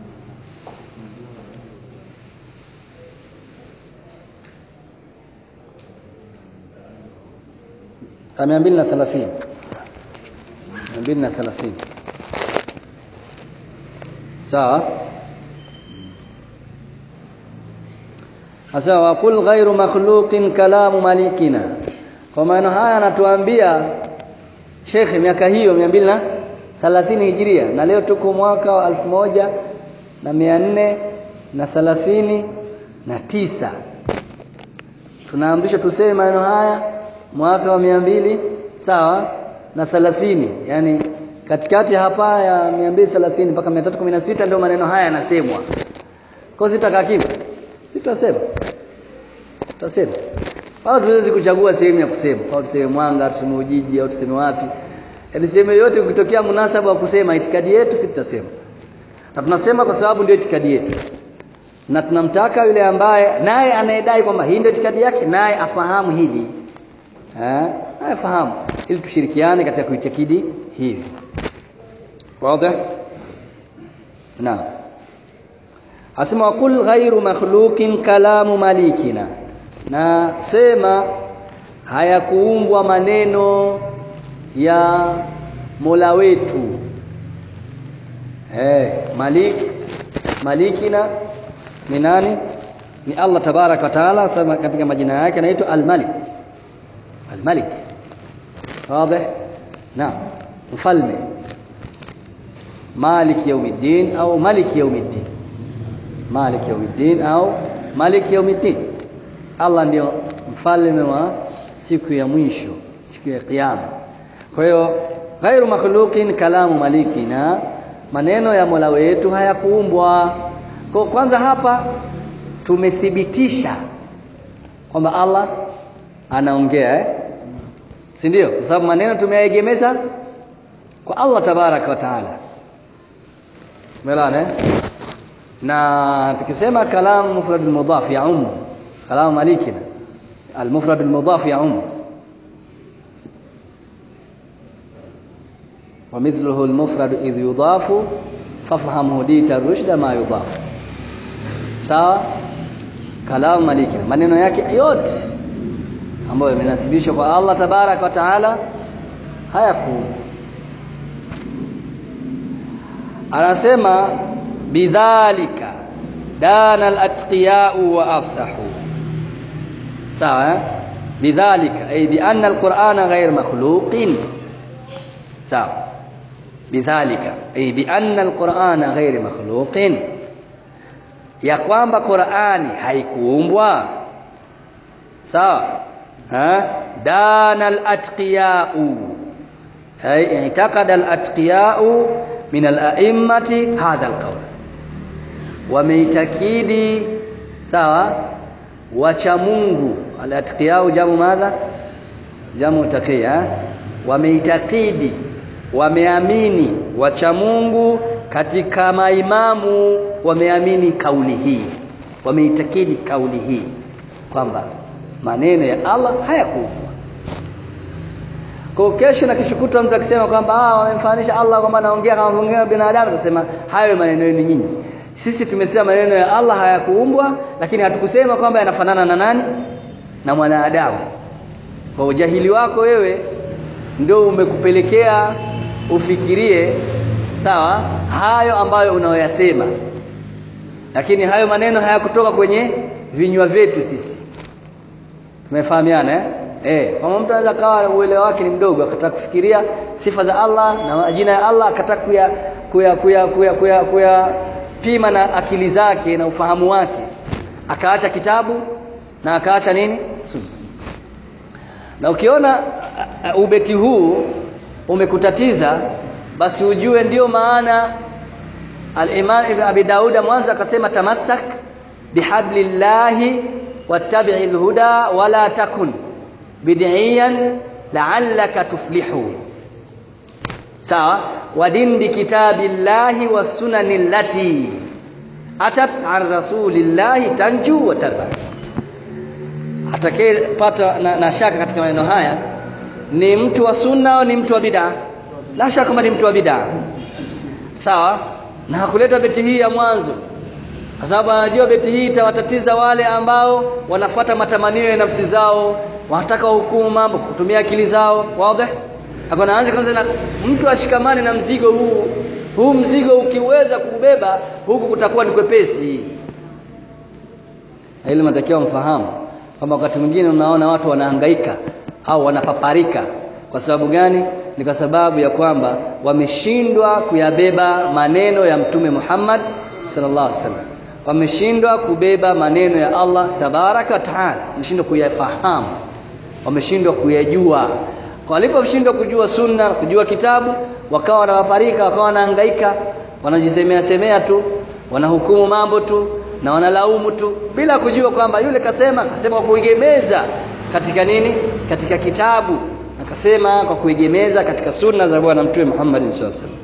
mia mbili na thelathini mia mbili na thelathini sawa Asa waqul ghairu makhluqin kalamu malikina. Kwa maana haya anatuambia Sheikh miaka hiyo 230 Hijiria na leo tuko mwaka wa elfu moja na mia nne na thelathini na tisa. Tunaamrishwa tuseme maneno haya mwaka wa mia mbili sawa na thelathini yani katikati hapa ya 230 mpaka 316 ndio maneno haya yanasemwa. Kwa sitakaa kimya. Tutasema. Tutasema. Au tuwezi kuchagua sehemu ya kusema. Au tuseme Mwanga, tuseme Ujiji au tuseme wapi. Yaani sehemu yote ukitokea munasaba wa kusema itikadi yetu sisi tutasema. Na tunasema kwa sababu ndio itikadi yetu. Na tunamtaka yule ambaye naye anayedai kwamba hii ndio itikadi yake naye afahamu hili. Eh? Afahamu ili tushirikiane katika kuitakidi hivi. Wazi? Naam. Asema wakul ghairu makhluqin kalamu malikina. Na sema hayakuumbwa maneno ya Mola wetu. Eh, Malik Malikina ni nani? Ni Allah tabaraka wa taala sema katika majina yake anaitwa Al-Malik. Al-Malik. Wazi? Naam. Mfalme. Malik yaumiddin au Malik yaumiddin. Malik yaumiddin au Malik yaumiddin. Allah ndio mfalme wa siku ya mwisho, siku ya kiyama. Kwa hiyo ghairu makhluqin kalamu malikina, maneno ya Mola wetu hayakuumbwa. Kwa kwanza hapa tumethibitisha kwamba Allah anaongea eh? Si ndio? Kwa sababu maneno tumeyaegemeza kwa Allah tabaraka wa taala. Umeelewana eh? na tukisema kalam mufrad mudhaf ya umu kalam malikina المفرد المضاف يعم ومثله المفرد إذ يضاف فافهم هديت الرشد ما يضاف sawa kalamu maliki maneno yake yote ambayo yamenasibishwa kwa Allah tabarak wa taala hayaku anasema bidhalika dana al-atqiya'u wa afsahu sawa bidhalika ay bi anna al-qur'ana ghayr makhluqin sawa bidhalika ay bi anna al-qur'ana ghayr makhluqin ya kwamba Qur'ani haikuumbwa sawa ha dana al-atqiya'u ay i'taqada al-atqiya'u min al-a'immati hadha al-qawl wameitakidi sawa wacha Mungu alatqiyau jamu madha jamu taqiya wameitakidi wameamini wacha Mungu katika maimamu wameamini kauli hii wameitakidi kauli hii kwamba maneno ya Allah hayakuumbwa kwa kesho na kishukutwa mtu akisema kwamba ah wamemfananisha Allah kwamba anaongea kama mwingine binadamu tunasema hayo maneno yenu nyinyi sisi tumesema maneno ya Allah hayakuumbwa lakini hatukusema kwamba yanafanana na nani na mwanadamu kwa ujahili wako wewe ndio umekupelekea ufikirie sawa hayo ambayo unayoyasema lakini hayo maneno hayakutoka kwenye vinywa vyetu sisi tumefahamiana eh eh kama mtu anaweza kawa uelewa wake ni mdogo akataka kufikiria sifa za Allah na majina ya Allah akataka kuya kuya kuya kuya kuya, kuya pima na akili zake na ufahamu wake akaacha kitabu na akaacha nini sunna na ukiona uh, ubeti huu umekutatiza basi ujue ndiyo maana al-Imam Ibn Abi Dauda mwanzo akasema tamassak bihablillahi wattabi'il huda wala takun bid'iyan la'allaka tuflihu sawa wadin bi kitabillahi was sunani allati atat an rasulillahi tanju wa tarba atakayepata na, na shaka katika maneno haya ni mtu wa sunna au ni mtu wa bid'a la shaka kwamba ni mtu wa bid'a sawa na hakuleta beti hii ya mwanzo kwa sababu anajua beti hii itawatatiza wale ambao wanafuata matamanio ya nafsi zao wanataka hukumu mambo kutumia akili zao wazi akanaanza kwanza na mtu ashikamane na mzigo huu huu mzigo ukiweza kubeba huku kutakuwa ni kwepesi ili matakiwa mfahamu kwamba wakati mwingine unaona watu wanahangaika au wanapaparika kwa sababu gani ni kwa sababu ya kwamba wameshindwa kuyabeba maneno ya mtume Muhammad sallallahu alaihi wasallam wameshindwa kubeba maneno ya Allah tabaraka wa taala wameshindwa kuyafahamu wameshindwa kuyajua kwa waliposhindwa kujua sunna kujua kitabu wakawa wanawafarika wakawa wanahangaika wanajisemea semea tu wanahukumu mambo tu na wanalaumu tu bila kujua kwamba yule kasema kasema kwa kuegemeza katika nini katika kitabu akasema kwa kuegemeza katika sunna za bwana mtume Muhammad sallallahu alaihi wasallam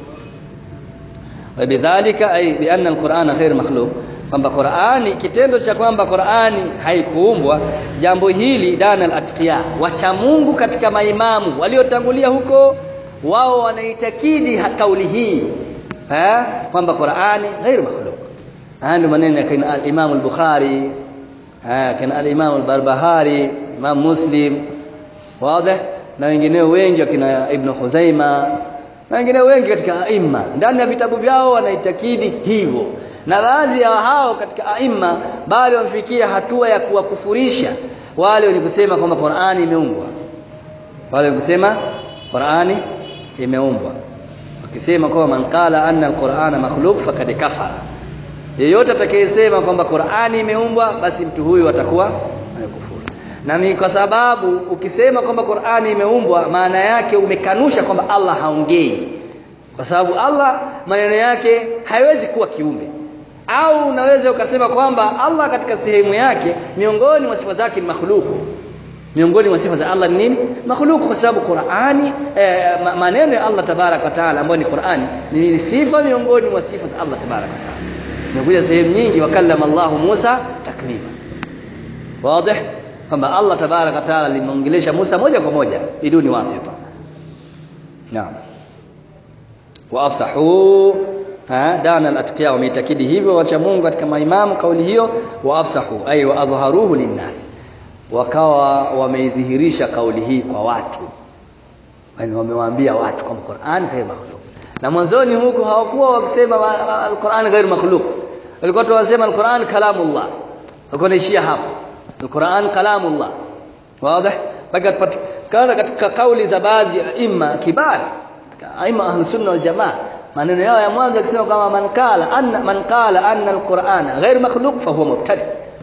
wabidhalika ay bi anna alqur'ana ghair makhluq kwamba Qur'ani kitendo cha kwamba Qur'ani haikuumbwa jambo hili dana al-atqiya wacha Mungu katika maimamu waliotangulia huko wao wanaitakidi kauli hii eh kwamba Qur'ani ghair makhluq haya ndio maneno ya kina al-Imam al-Bukhari eh kina al-Imam al-Barbahari Imam Muslim wazi na wengineo wengi wakina Ibn Khuzaima na wengineo wengi katika aima ndani ya vitabu vyao wanaitakidi hivyo na baadhi ya hao katika aima bali wamefikia hatua ya kuwakufurisha wale wenye kusema kwamba Qur'ani imeumbwa wale kusema Qur'ani imeumbwa wakisema kwamba man qala anna al-Qur'ana makhluq faqad kafara yeyote atakayesema kwamba Qur'ani imeumbwa basi mtu huyu atakuwa amekufuru na ni kwa sababu ukisema kwamba Qur'ani imeumbwa maana yake umekanusha kwamba Allah haongei kwa sababu Allah maneno yake haiwezi kuwa kiumbe au unaweza ukasema kwamba Allah katika sehemu yake miongoni mwa sifa zake ni makhluku miongoni mwa sifa za Allah ni nini makhluku kwa sababu Qur'ani eh, maneno ya Allah tabarak wa taala ambayo ni Qur'ani ni sifa miongoni mwa sifa za Allah tabarak wa taala imekuja sehemu nyingi wakallama Allah Musa taklima wazi kwamba Allah tabarak wa taala limeongelesha Musa moja kwa moja biduni wasita naam wa afsahu ha dana al-atqiya wameitakidi hivyo wacha Mungu katika maimamu kauli hiyo wa afsahu ay wa adhaharuhu linnas wakawa wameidhihirisha kauli hii kwa watu yani wamewaambia watu kwamba Qur'an ghair makhluq na mwanzoni huko hawakuwa wakisema al-Qur'an ghair makhluq walikuwa tu wasema al-Qur'an kalamullah walikuwa naishia hapo al-Qur'an kalamullah wazi mpaka kana katika kauli za baadhi ya imma kibar aima ahlus sunna wal jamaa maneno yao ya mwanzo akisema kama man qala anna man qala anna alqur'ana ghair makhluq fa huwa mubtadi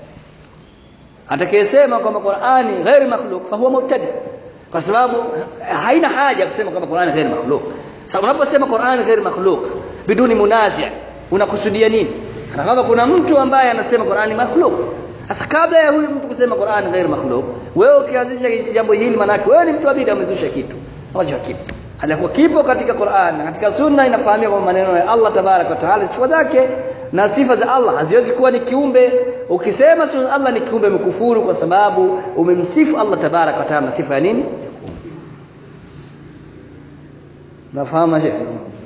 atakayesema kwamba qur'ani ghair makhluq fa huwa mubtadi kwa sababu haina haja kusema kwamba qur'ani ghair makhluq sababu unaposema qur'ani ghair makhluq biduni munazi' unakusudia nini kana kama kuna mtu ambaye anasema qur'ani makhluq sasa kabla ya huyu mtu kusema Qur'an ghair makhluq wewe ukianzisha jambo hili manake wewe ni mtu wa bid'a umezusha kitu ambacho hakipo halikuwa kipo katika Qur'an na katika sunna inafahamika kwa maneno ya Allah tabarak wa taala sifa zake na sifa za Allah haziwezi kuwa ni kiumbe ukisema sifa Allah ni kiumbe mkufuru kwa sababu umemsifu Allah tabarak wa taala na sifa ya nini nafahamu sheikh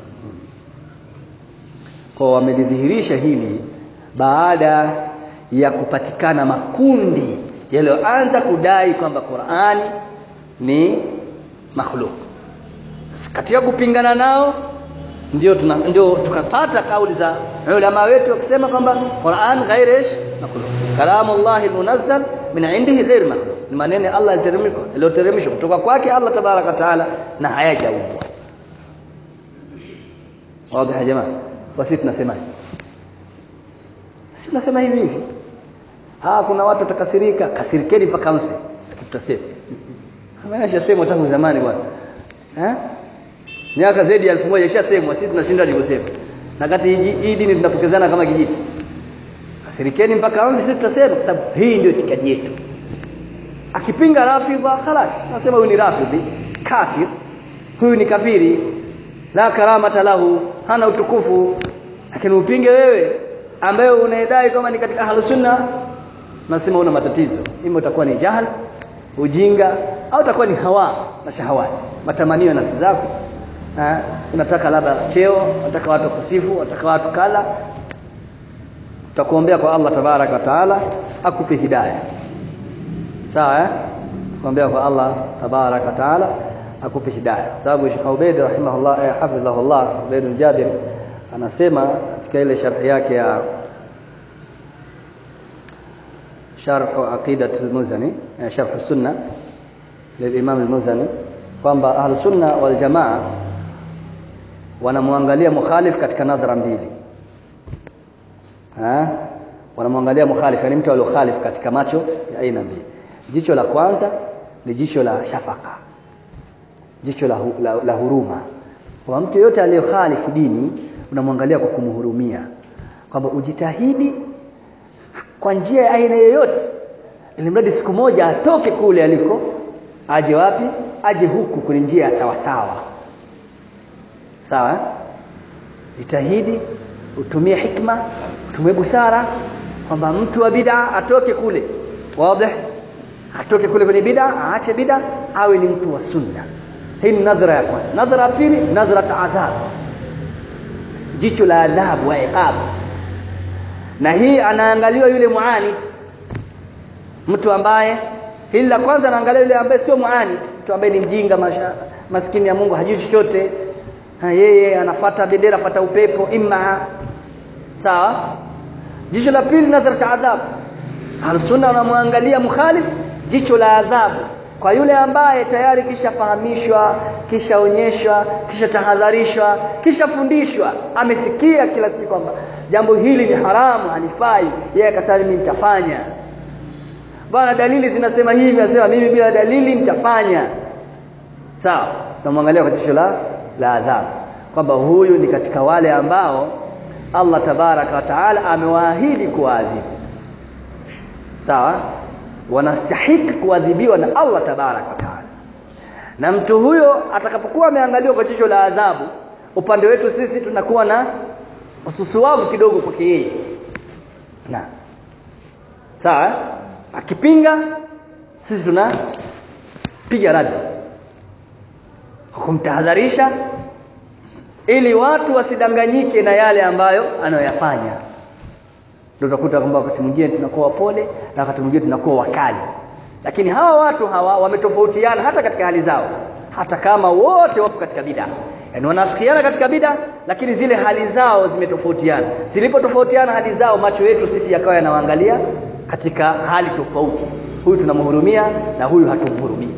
kwa wamelidhihirisha hili baada ya kupatikana makundi yaliyoanza kudai kwamba Qur'ani ni makhluk katika kupingana nao ndio tuna, ndio tukapata kauli za ulama wetu wakisema kwamba Qur'an ghairish makhluk kalamu Allah munazzal min indihi ghair makhluk ni maneno Allah yaliyoteremshwa kutoka kwake Allah tabaraka taala na hayajaumbwa wazi ya jamaa basi tunasemaje sisi tunasema hivi hivi ah kuna watu watakasirika kasirikeni mpaka mfe tutasema kama nishasema tangu zamani bwana eh miaka zaidi ya 1000 ishasemwa sisi tunashindwa kusema na kati hii dini tunapokezana kama kijiti kasirikeni mpaka mfe sisi tutasema kwa sababu hii ndio itikadi yetu akipinga rafidha خلاص nasema huyu ni rafidhi kafir huyu ni kafiri la karamata lahu hana utukufu lakini upinge wewe ambaye unaidai kama ni katika ahlus sunna nasema una matatizo ima utakuwa ni jahal ujinga au utakuwa ni hawa na shahawati matamanio ya nafsi zako ha? unataka labda cheo unataka watu kusifu unataka watu kala tutakuombea kwa Allah tabarak wa taala akupe hidayah sawa eh kuombea kwa Allah tabarak wa taala akupe hidayah sababu Sheikh Ubaid rahimahullah eh, hafidhahullah Ubaid Jabir anasema katika ile sharhi yake ya sharh aqidat al-Muzani sharh sunna للإمام المزني kwamba ahlu sunna wal jamaa wanamwangalia mukhalif katika nadhara mbili ha wanamwangalia mukhalif yani mtu aliyokhalif katika macho ya aina mbili jicho la kwanza ni jicho la shafaka jicho la, hu, la, la huruma kwa mtu yote aliyokhalifu dini unamwangalia kwa kumhurumia kwamba ujitahidi kwa njia ya aina yoyote ili mradi siku moja atoke kule aliko aje wapi aje huku kwenye njia ya sawa sawa sawa jitahidi utumie hikma utumie busara kwamba mtu wa bid'a atoke kule wazi atoke kule kwenye bid'a aache bid'a awe ni mtu wa sunna hii ni nadhara ya kwanza nadhara ya pili nadhara taadhab jicho la adhabu wa iqab na hii anaangaliwa yule muanid mtu ambaye hili la kwanza anaangalia yule ambaye sio muanid mtu ambaye ni mjinga masha, maskini ya Mungu hajui chochote ha, yeye anafata bendera afata upepo imma sawa jicho la pili nadhara adhabu Al-Sunna wanamwangalia mukhalif jicho la adhabu kwa yule ambaye tayari kishafahamishwa kishaonyeshwa kisha tahadharishwa kishafundishwa amesikia kila siku kwamba jambo hili ni haramu halifai yeye akasema mimi nitafanya bwana dalili zinasema hivi anasema mimi bila dalili nitafanya sawa tunamwangalia kwa jicho la la adhabu kwamba huyu ni katika wale ambao Allah tabaraka wa taala amewaahidi kuadhibu sawa wanastahiki kuadhibiwa na Allah tabarak wa taala na mtu huyo atakapokuwa ameangaliwa kwa jicho la adhabu upande wetu sisi tunakuwa na ususuwavu kidogo kwake yeye na sawa akipinga sisi tunapiga radi kumtahadharisha ili watu wasidanganyike na yale ambayo anayoyafanya ndio utakuta kwamba wakati mwingine tunakuwa wapole na wakati mwingine tunakuwa wakali lakini hawa watu hawa wametofautiana hata katika hali zao hata kama wote wapo katika bid'a yaani wanafikiana katika bid'a lakini zile hali zao zimetofautiana zilipotofautiana hali zao macho yetu sisi yakawa yanawaangalia katika hali tofauti huyu tunamhurumia na huyu hatumhurumii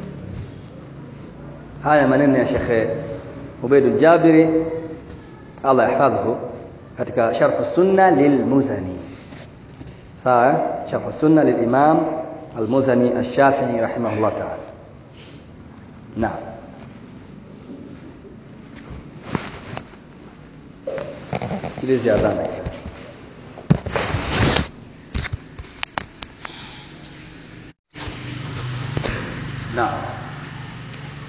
haya maneno ya Sheikh Ubaid Jabiri Allah yahfadhhu katika sharh sunna lilmuzani sawa sharh sunna lilimam almuzani ash-shafi'i rahimahullah ta'ala naam sikilizi adhana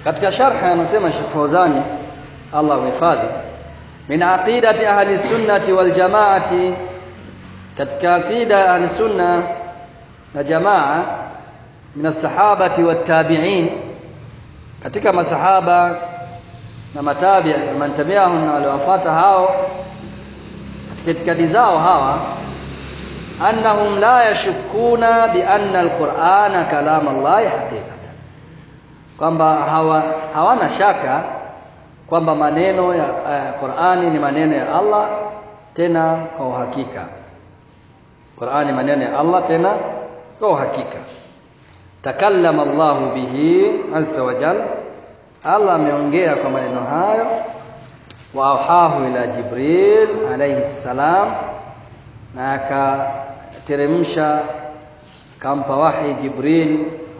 katika sharha anasema Sheikh Fauzani Allah mhifadhi min aqidati ahli sunnati wal jamaati katika aqida ahli sunna na jamaa min as-sahabati wat tabi'in katika masahaba na matabi man tabi'ahum na waliowafuata hao katika itikadi zao hawa annahum la yashukuna bi anna al-Qur'ana kalam Allah haqiqatan kwamba hawa, hawana shaka kwamba maneno ya uh, Qur'ani ni maneno ya Allah tena kwa uhakika Qur'ani maneno ya Allah tena kwa uhakika takallama Allah bihi azza wa jalla Allah ameongea kwa maneno hayo wa auhahu ila Jibril alayhi salam na akateremsha kampa wahi Jibril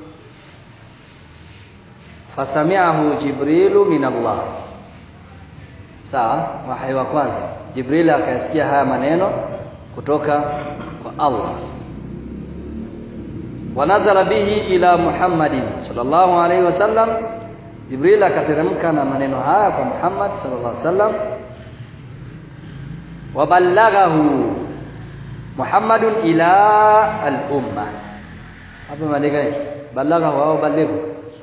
fasami'ahu Jibrilu min Allah sawa wahi wa kwanza Jibril akasikia haya maneno kutoka kwa Allah wanazala bihi ila Muhammadin sallallahu alaihi wasallam Jibril akateremka na maneno haya kwa Muhammad sallallahu alaihi wasallam waballaghahu Muhammadun ila al-umma hapo maandika nini ballaghahu au balighu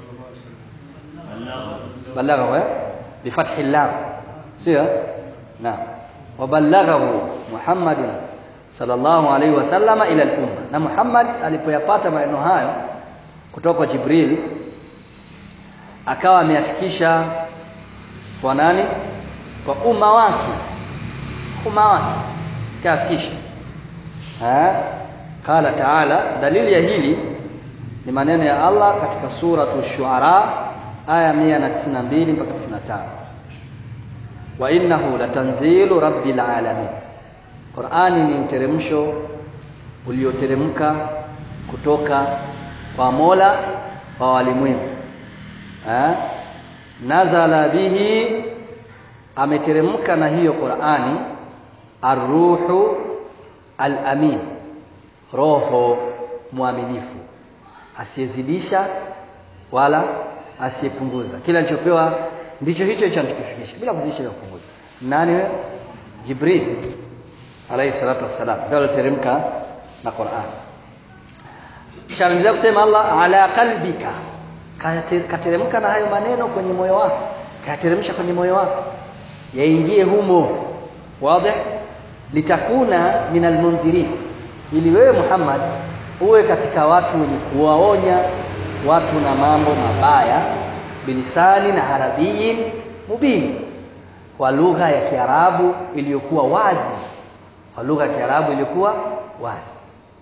ballaghahu eh bifathi lam sio naam waballaghahu Muhammadun sallallahu alaihi wasallam ila al-umma na Muhammad alipoyapata maneno hayo kutoka kwa Jibril akawa ameyafikisha kwa nani kwa umma wake umma wake kafikisha eh qala taala dalili ya hili ni maneno ya Allah katika suratu shuara aya 192 mpaka 95 wa innahu latanzilu rabbil alamin Qur'ani ni mteremsho ulioteremka kutoka kwa Mola wa walimwengu eh nazala bihi ameteremka na hiyo Qur'ani arruhu al-amin roho mwaminifu asiyezidisha wala asiyepunguza kila alichopewa ndicho hicho hicho anachokifikisha bila kuzidisha wala kupunguza nani wewe Jibril alayhi salatu wassalam ndio aliteremka na Qur'an kisha anaendelea kusema Allah ala qalbika kateremka na hayo maneno kwenye moyo wako kateremsha kwenye moyo wako yaingie humo wazi litakuna min almundhirin ili wewe Muhammad uwe katika watu wenye kuwaonya watu na mambo mabaya bilisani na arabiyin mubin kwa lugha ya Kiarabu iliyokuwa wazi kwa lugha ya Kiarabu iliyokuwa wazi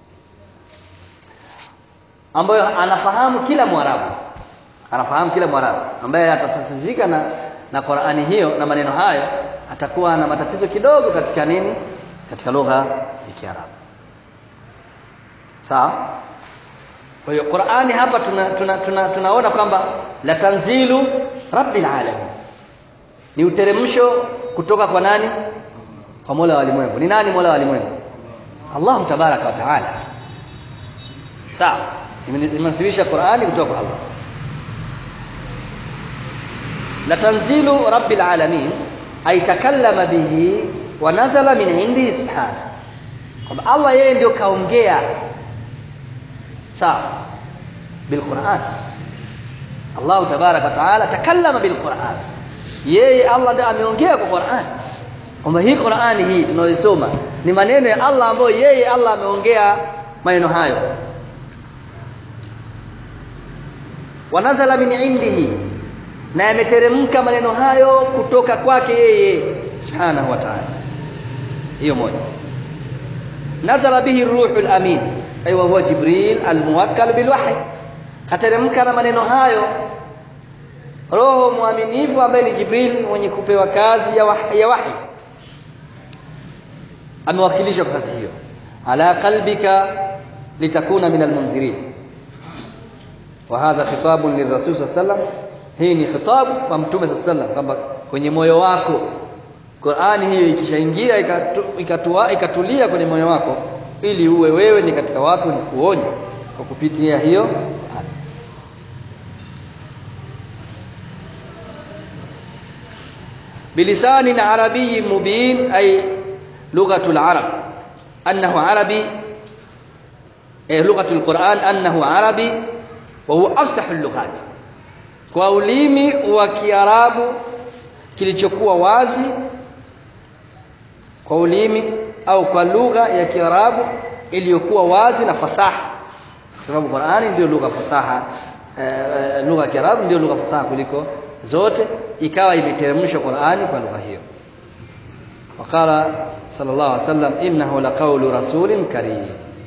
ambayo anafahamu kila Mwarabu anafahamu kila Mwarabu ambaye atatatizika na na Qur'ani hiyo na maneno hayo atakuwa na matatizo kidogo katika nini katika lugha ya Kiarabu sawa kwa hiyo Qur'ani hapa tuna, tuna, tuna, tunaona kwamba la tanzilu rabbil alamin ni uteremsho kutoka kwa nani kwa Mola wa walimwengu ni nani Mola wa walimwengu Allah tabaraka wa taala sawa imenasilisha Qur'ani kutoka kwa Allah la tanzilu rabbil alamin ay takallama bihi wa nazala min indihi subhanahu kwamba Allah yeye ndio kaongea sawa bil Qur'an Allah tabaraka wa taala takallama bil Qur'an yeye Allah ndiye ameongea kwa Qur'an kwamba hii Qur'ani hii tunayoisoma ni maneno ya Allah ambayo yeye Allah ameongea maneno hayo wanazala min indihi na yameteremka maneno hayo kutoka kwake yeye subhanahu wa ta'ala hiyo moja nazala bihi ruhul amin aywa huwa jibril almuwakkal bilwahy kateremka na maneno hayo roho mwaminifu ambaye ni jibril mwenye kupewa kazi ya wahi, ya wahi. amewakilishwa kwa kazi hiyo ala qalbika litakuna min almunzirin وهذا خطاب للرسول صلى الله عليه وسلم hii ni khitabu kwa mtume صلى الله عليه وسلم kwamba kwenye moyo wako Qur'ani hiyo ikishaingia ikatua ikatulia kwenye moyo wako ili uwe wewe ni katika watu ni kuonya kwa kupitia hiyo bilisanin arabiyyin mubin ay lughatul arab annahu arabi eh lughatul quran annahu arabi wa huwa afsahul lughat kwa ulimi wa kiarabu kilichokuwa wazi kwa ulimi au kwa lugha ya kiarabu iliyokuwa wazi na fasaha kwa sababu Qur'ani ndio lugha fasaha e, lugha ya kiarabu ndio lugha fasaha kuliko zote ikawa imeteremshwa Qur'ani kwa lugha hiyo وقال صلى الله عليه وسلم إنه لقول رسول كريم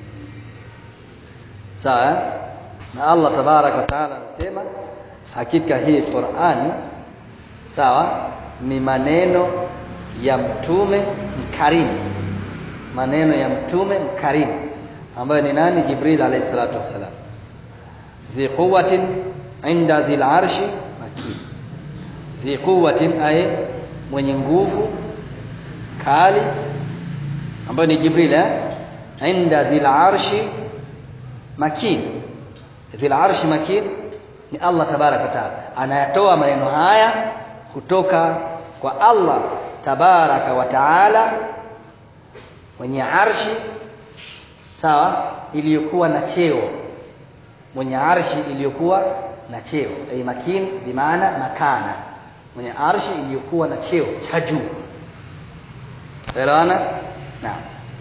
sawa na Allah tabarak wa taala anasema hakika hii Qur'ani sawa ni maneno ya mtume mkarimu maneno ya mtume mkarimu ambayo ni nani Jibril alayhi salatu wassalam dhi quwwatin inda dhil arshi makin dhi quwwatin ay mwenye nguvu kali ambayo ni Jibril eh inda dhil arshi makin dhil arshi makin ni Allah tabaraka taala anayatoa maneno haya kutoka kwa Allah tabaraka wa taala mwenye arshi sawa iliyokuwa na cheo mwenye arshi iliyokuwa na cheo ay makin bimaana makana mwenye arshi iliyokuwa na cheo cha juu elewana naam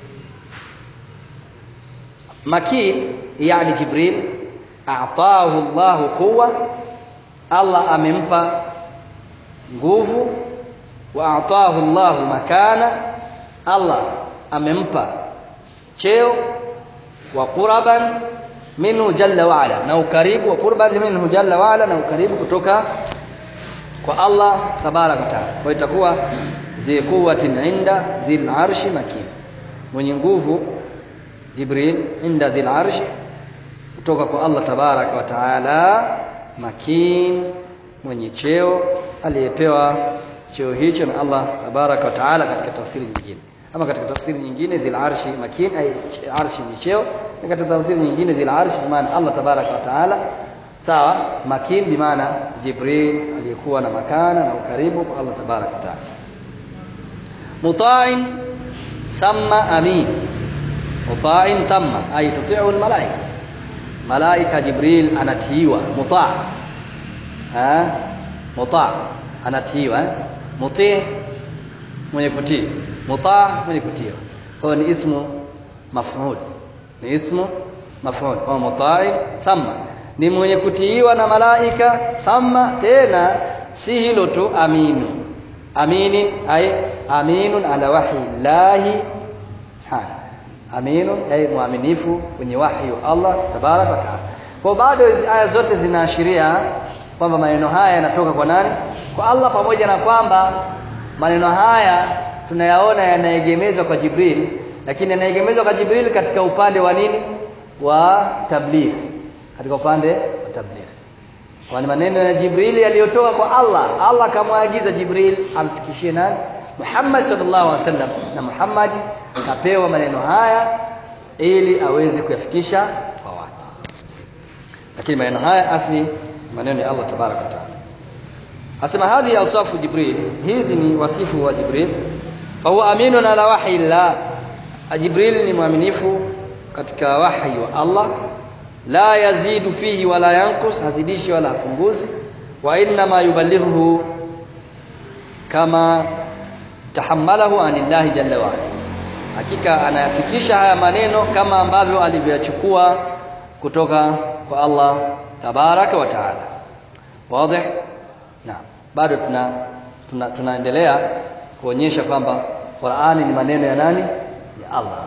makin yani jibril a'tahu Allah quwwa Allah amempa nguvu wa a'tahu Allah makana Allah amempa cheo wa quraban minhu jalla wa ala na ukaribu wa qurban minhu jalla wa ala na ukaribu kutoka kwa Allah tabaraka taala kwa itakuwa zi quwwatin inda dhil arshi makin mwenye nguvu Jibril inda dhil arshi kutoka kwa Allah tabaraka wa taala makin mwenye cheo aliyepewa cheo hicho na Allah tabaraka wa taala katika tafsiri nyingine ama katika tafsiri nyingine dhil arshi makin ay arshi ni cheo na katika tafsiri nyingine dhil arshi kwa maana Allah tabaraka wa taala sawa makin bi maana Jibril aliyekuwa na makana na ukaribu kwa Allah tabaraka wa taala muta'in thumma amin muta'in thumma ay tuti'u al malaika malaika Jibril anatiiwa muta' ah muta' anatiiwa mutii mwenye kutii mutaa mwenye kutiiwa kwa ni ismu maf'ul ni ismu maf'ul kwa mutai thumma ni mwenye kutiiwa na malaika thumma tena si hilo tu aminu aminin ay aminun ala wahyi llahi subhanahu aminun ay muaminifu kwenye wahyi wa Allah tabarak wa taala kwa bado hizi aya zote zinaashiria kwamba maneno haya yanatoka kwa nani kwa Allah pamoja na kwamba maneno haya tunayaona yanaegemezwa kwa Jibril lakini yanaegemezwa kwa Jibril katika upande wa nini wa tabligh katika upande wa tabligh kwa maneno ya Jibril yaliyotoka kwa Allah Allah akamwagiza Jibril amfikishie nani Muhammad sallallahu alaihi wasallam na Muhammad kapewa maneno haya ili aweze kuyafikisha kwa watu lakini maneno haya asli maneno ya Allah tabaraka wa taala asema hadhi awsafu Jibril hizi ni wasifu wa Jibril fa huwa aminun ala wahyi Allah Jibril ni mwaminifu katika wahyi wa Allah la yazidu fihi wala yankus hazidishi wala hapunguzi wa inna ma yuballighuhu kama tahammalahu anillahi jalla wa hakika anayafikisha haya maneno kama ambavyo alivyochukua kutoka kwa Allah tabaraka wa taala wazi naam bado tuna, tuna tunaendelea kuonyesha kwamba Qur'ani ni maneno ya nani ya Allah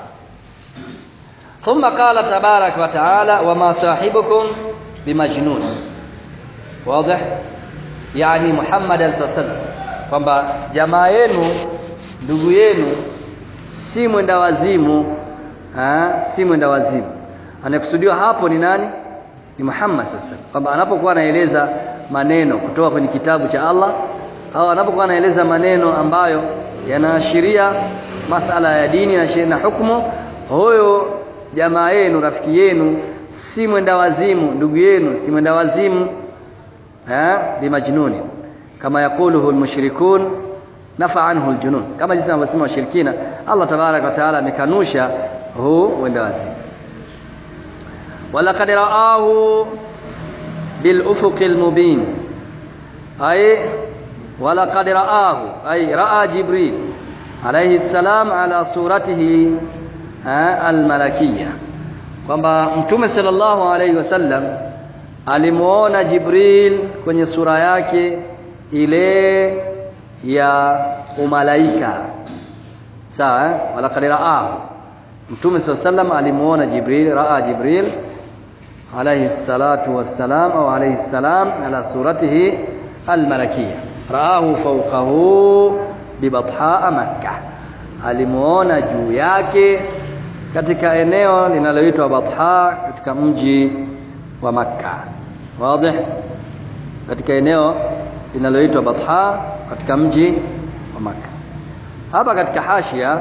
ثم قال تبارك وتعالى وما صاحبكم بمجنون واضح يعني محمد صلى الله عليه وسلم kwamba jamaa yenu ndugu yenu si mwenda wazimu ha? si mwenda wazimu anayekusudiwa hapo ni nani ni Muhammad sasa kwamba anapokuwa anaeleza maneno kutoka kwenye kitabu cha Allah au anapokuwa anaeleza maneno ambayo yanaashiria masala ya dini na na hukumu huyo jamaa yenu rafiki yenu si mwenda wazimu ndugu yenu si mwenda wazimu eh bimajnuni kama yakuluhu almushrikun nafa anhu aljunun kama jinsi anavyosema washirikina Allah tabaraka wa taala amekanusha huu uenda wazimu walaqad raahu bil ufuqil mubin ay walaqad raahu ay raa jibril alayhi salam ala suratihi almalakiyya kwamba mtume sallallahu alayhi wasallam alimuona jibril kwenye sura yake ile ya umalaika sawa eh? walaqad raahu mtume sallallahu alayhi wasallam alimuona jibril raa jibril alayhi salatu wassalam au alayhi salam ala suratihi almalakiyya raahu fawqahu bibatha makkah alimuona juu yake katika eneo linaloitwa Batha katika mji wa Makka. Wazi? Katika eneo linaloitwa Batha katika mji wa Makka. Hapa katika hashia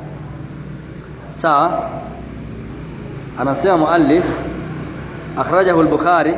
sawa anasema muallif akhrajahu al-Bukhari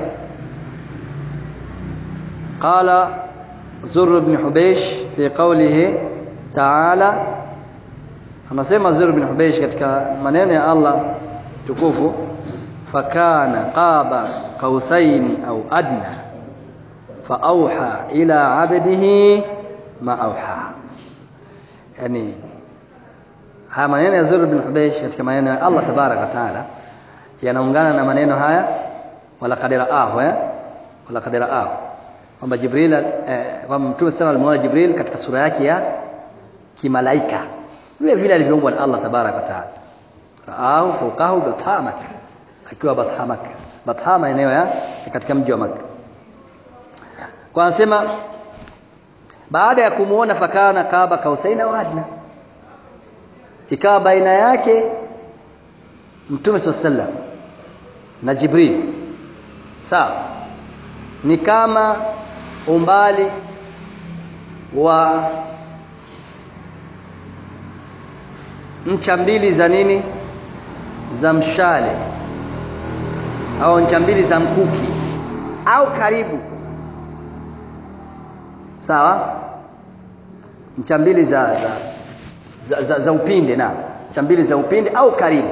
قال زر بن حبيش في قوله تعالى anasema Zur bin Hubaysh katika maneno ya Allah tukufu fakana qaba qausaini au adna faauha ila abdihi ma auha yani haya maneno ya Zur bin Hubaysh katika maneno ya Allah tabarak wa taala yanaungana na maneno haya wala qadira ahu eh wala qadira ahu kwamba Jibril eh, kwamba Mtume sana alimuona Jibril katika sura yake ya kimalaika vile vile alivyoumbwa na Allah tabaraka taala raahu fawqahu bathamak akiwa bathamak bathama eneo ya katika mji wa Makka kwa anasema baada ya kumuona fakana kaba kausaina wa adna ikawa baina yake mtume sallam na Jibril sawa ni kama umbali wa ncha mbili za nini za mshale au ncha mbili za mkuki au karibu sawa ncha mbili za za, za, za, za upinde na ncha mbili za upinde au karibu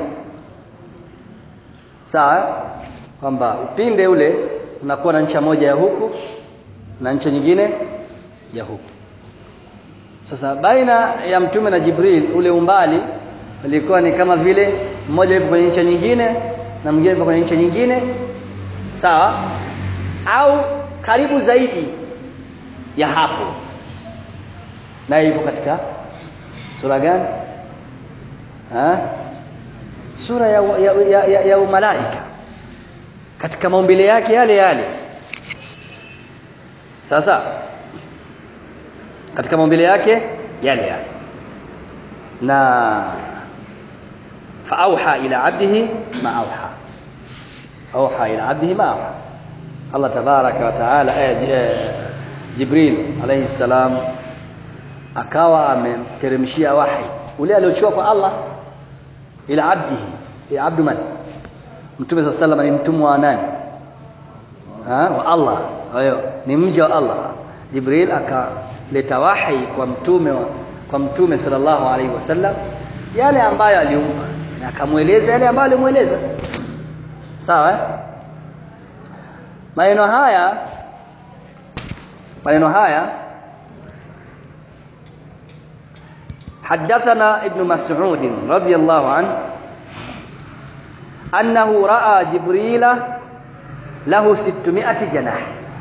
sawa kwamba upinde ule unakuwa na ncha moja ya huku na ncha nyingine ya huku sasa baina ya mtume na Jibril ule umbali ulikuwa ni kama vile mmoja yupo kwenye ncha nyingine na mwingine yupo kwenye ncha nyingine sawa au karibu zaidi ya hapo naye yupo katika sura gani ha? sura ya, ya, ya, ya, ya umalaika katika maumbile yake yale yale sasa katika maumbile yake yale yale na faauha ila abdihi ma auha auha ila abdihi ma auha Allah tabaraka wa taala eh, Jibril alayhi salam akawa amemteremshia wahi ule aliochua kwa Allah ila abdihi ya abdu man mtume sallallahu alayhi ni mtumwa wa nani ha wa Allah hayo ni mja wa Allah Jibril akaleta wahi kwa mtume wa, kwa mtume sallallahu alaihi wasallam yale ambayo aliumpa na akamweleza yale ambayo alimueleza sawa eh? maneno haya maneno haya حدثنا ابن مسعود رضي الله عنه أنه رأى جبريل له ستمائة جناح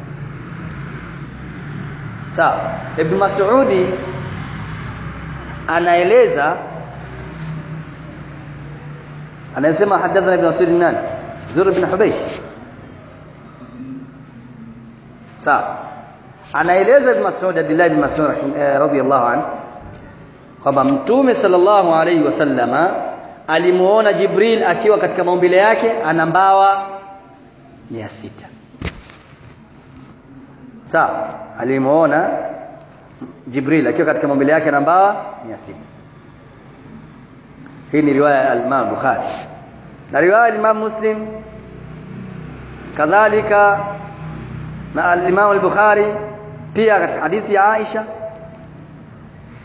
sawa ibn mas'udi anaeleza anasema hadathana ibn mas'ud nani zur ibn hubaysh sawa anaeleza ibn mas'ud abdullah ibn mas'ud radhiyallahu anhu kwamba mtume sallallahu alayhi wasallama alimuona jibril akiwa katika maumbile yake ana mbawa 600 sawa alimuona Jibril akiwa katika maumbile yake na mbawa 600 hii ni riwaya ya Imam Bukhari na riwaya ya Imam Muslim kadhalika na al-Imam al-Bukhari pia katika hadithi ya Aisha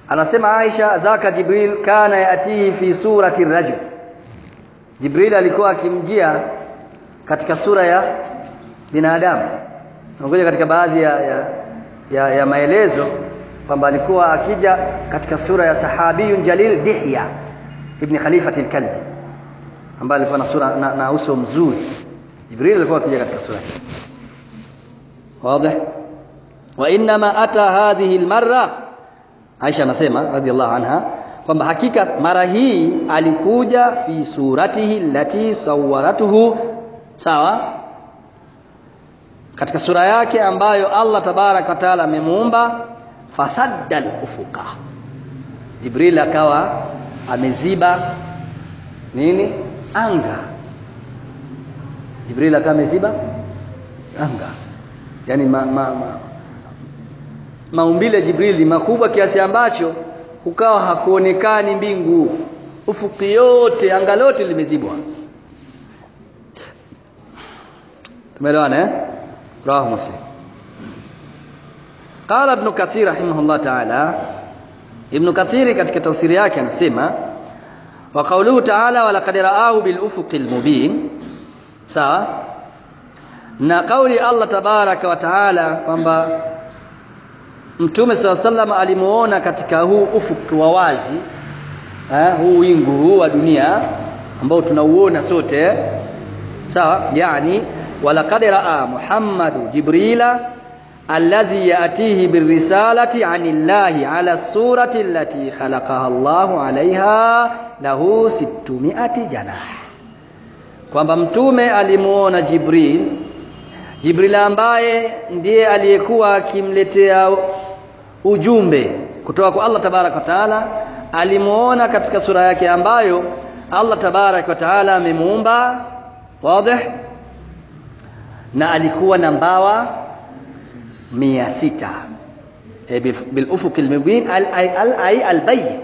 anasema Aisha dhaka Jibril kana yatihi fi surati rajul Jibril alikuwa akimjia katika sura ya binadamu nakuja katika baadhi ya, ya, ya, ya maelezo kwamba alikuwa akija katika sura ya sahabiyun jalil Dihya ibn Khalifati al-Kalbi ambaye alikuwa na sura na, na uso mzuri Jibril alikuwa akija katika sura hii wazi wa inma ata hadhihi almarra Aisha anasema radhiallahu anha kwamba hakika mara hii alikuja fi suratihi allati sawwaratuhu sawa katika sura yake ambayo Allah tabarak wa taala amemuumba fasaddal ufuka Jibril akawa ameziba nini anga Jibril akawa ameziba anga yani ma, ma, ma, maumbile ya Jibril makubwa kiasi ambacho ukawa hakuonekani mbingu ufuki yote anga lote limezibwa tumeelewana eh rawahu muslim qala ibn kathir rahimahullah ta'ala ibn kathir katika tafsiri yake anasema wa qawluhu ta'ala wa laqad ra'ahu bil ufuqil mubin sawa na kauli Allah tabaraka wa taala kwamba Mtume swalla sallam alimuona katika huu ufuki wa wazi eh, huu wingu huu wa dunia ambao tunauona sote sawa yani walaqad raa Muhammadu Jibrila alladhi yatihi birrisalati anillahi ala surati allati khalaqaha Allahu alaiha lahu 600 janah kwamba mtume alimuona Jibril Jibril ambaye ndiye aliyekuwa akimletea ujumbe kutoka kwa Allah tabarak wa taala alimuona katika sura yake ambayo Allah tabarak wa taala amemuumba wazi na alikuwa na mbawa mia sita e, bil ufuq al mubin al al ay al bayyin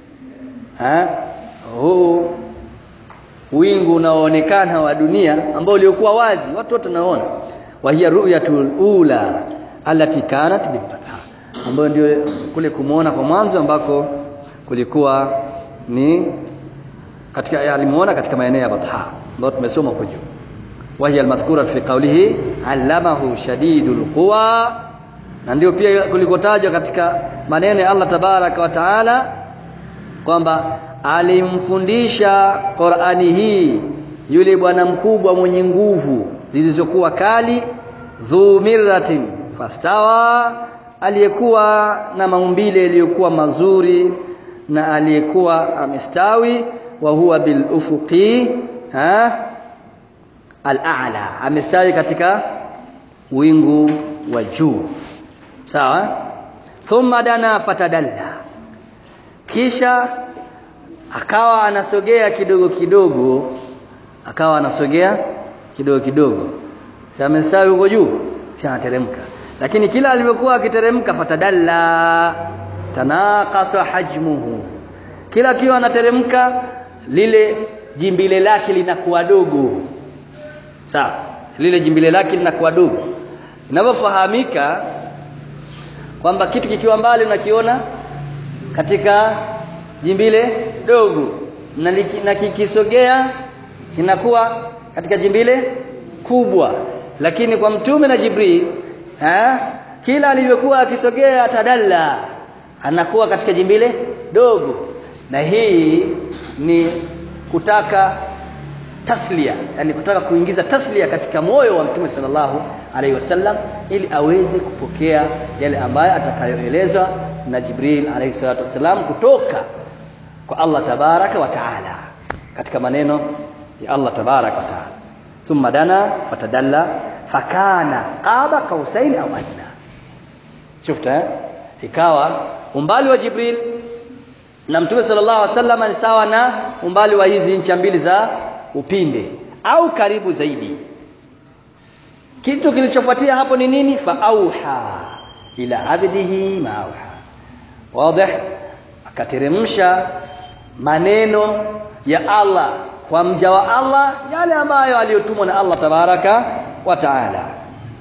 ha huu wingu unaoonekana wa dunia ambao uliokuwa wazi watu wote wanaona wa hiya ru'yatul ula allati kanat bil fatha ambayo ndio kule kumuona kwa mwanzo ambako kulikuwa ni katika alimuona katika maeneo ya batha ambayo tumesoma huko juu wa hiya almadhkura fi qawlihi allamahu shadidul quwa na ndio pia kulikotajwa katika maneno ya Allah tabaraka wa taala kwamba alimfundisha Qur'ani hii yule bwana mkubwa mwenye nguvu zilizokuwa kali dhu mirratin fastawa aliyekuwa na maumbile yaliyokuwa mazuri na aliyekuwa amestawi wa huwa bil ufuqi ha al-a'la amestawi katika wingu wa juu sawa thumma dana fatadalla kisha akawa anasogea kidogo kidogo akawa anasogea kidogo kidogo sasa amestawi huko juu kisha anateremka lakini kila alivyokuwa akiteremka fatadalla tanaqasa hajmuhu kila akiwa anateremka lile jimbile lake linakuwa dogo sawa lile jimbile lake linakuwa dogo inavyofahamika kwamba kitu kikiwa mbali unakiona katika jimbile dogo na, liki, na kikisogea kinakuwa katika jimbile kubwa lakini kwa mtume na Jibril ha? kila alivyokuwa akisogea tadalla anakuwa katika jimbile dogo na hii ni kutaka taslia yani kutaka kuingiza taslia katika moyo wa mtume sallallahu alaihi wasallam ili aweze kupokea yale ambayo atakayoelezwa na Jibril alaihi salatu wasallam kutoka kwa Allah tabaraka wa taala katika maneno ya Allah tabaraka wa taala thumma dana fatadalla fakana qaba qausain au adna shufta eh? ikawa umbali wa Jibril na mtume sallallahu alaihi wasallam ni sawa na umbali wa hizi ncha mbili za upinde au karibu zaidi kitu kilichofuatia hapo ni nini fa auha ila abdihi ma auha wazi akateremsha maneno ya Allah kwa mja wa Allah yale ambayo aliyotumwa na Allah tabaraka wa taala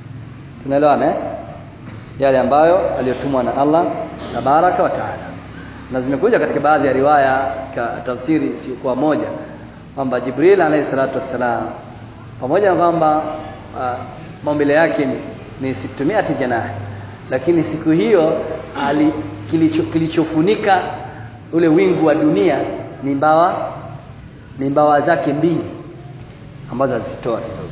tunaelewana eh? yale ambayo aliyotumwa na Allah tabaraka wa taala na zimekuja katika baadhi ya riwaya katika tafsiri isiyokuwa moja kwamba Jibril alayhi salatu wassalam pamoja na kwamba uh, maumbile yake ni, ni situmiati janahi lakini siku hiyo ali kilicho, kilichofunika ule wingu wa dunia ni mbawa ni mbawa zake mbili ambazo azitoa kidogo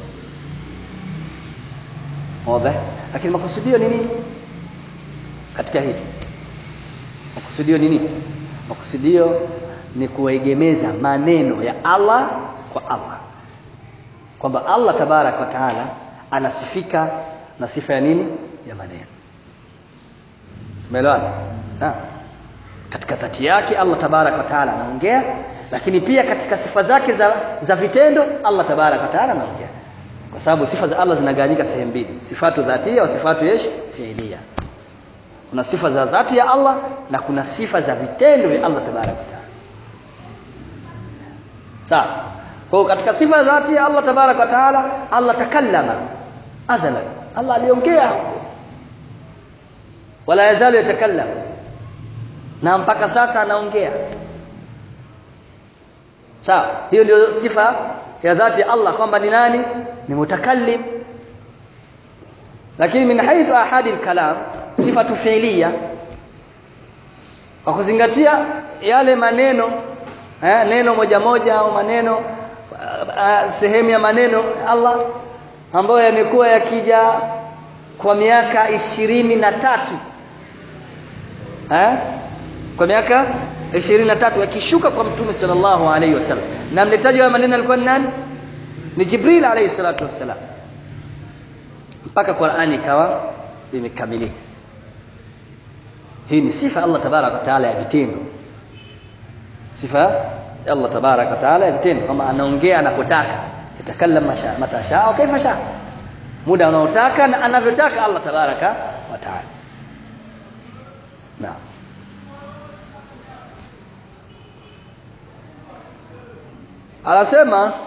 wazi lakini makusudio ni nini katika hili makusudio ni nini makusudio ni kuegemeza maneno ya Allah kwa Allah kwamba Allah tabarak wa taala anasifika na sifa ya nini ya maneno umeelewana katika dhati yake Allah tabarak wa taala anaongea lakini pia katika sifa zake za, za vitendo Allah tabarak wa taala anaongea kwa sababu sifa za Allah zinagawanyika sehemu mbili sifatu dhatia wa sifatu yesh fiilia kuna sifa za dhati ya Allah na kuna sifa za vitendo vya Allah tabarak wa taala sawa kwa katika sifa za dhati ya Allah tabarak wa taala Allah takallama azala Allah aliongea wala yazalu yatakallam na mpaka sasa anaongea sawa hiyo ndio sifa ya dhati ya Allah kwamba ni nani ni mutakallim lakini min haythu ahadi al-kalam sifatu fi'liya kwa kuzingatia yale maneno eh, neno moja moja au maneno uh, sehemu ya maneno Allah ambayo yamekuwa yakija kwa miaka ishirini na tatu eh? kwa miaka ishirini na tatu yakishuka kwa mtume sallallahu alaihi wasallam na mletaji wa maneno alikuwa ni nani ni Jibril alayhi salatu wassalam mpaka Qur'ani ikawa imekamilika hii ni sifa Allah tabarak wa taala ya vitendo sifa ya Allah tabarak wa taala ya vitendo kama anaongea anapotaka yatakallam mata shaa kaifa shaa muda unaotaka na anavyotaka Allah tabaraka wa taala naam anasema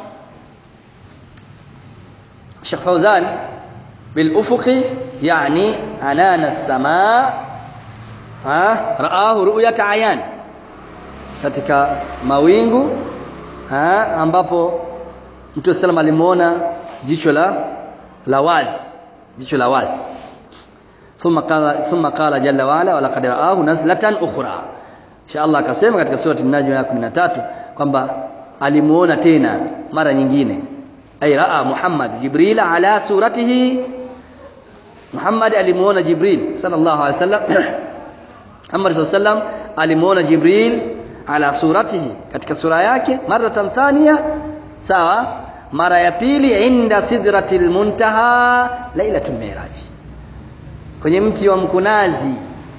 Sheikh Fauzan bil ufuqi yani anana as-samaa ha raahu ru'yat ayan katika mawingu ha ambapo Mtume sallam alimuona jicho la la wazi jicho la wazi thumma qala thumma qala jalla wa ala wa laqad ra'ahu nazlatan ukhra insha Allah akasema katika surati an-najm ya 13 kwamba alimuona tena mara nyingine ay raa Muhammad Jibril ala suratihi Muhammad alimuona Jibril sallallahu alaihi wasallam Muhammad sallallahu alimuona Jibril ala suratihi katika sura yake maratan thania sawa mara ya pili inda sidratil muntaha lailatul miraj kwenye mti wa mkunazi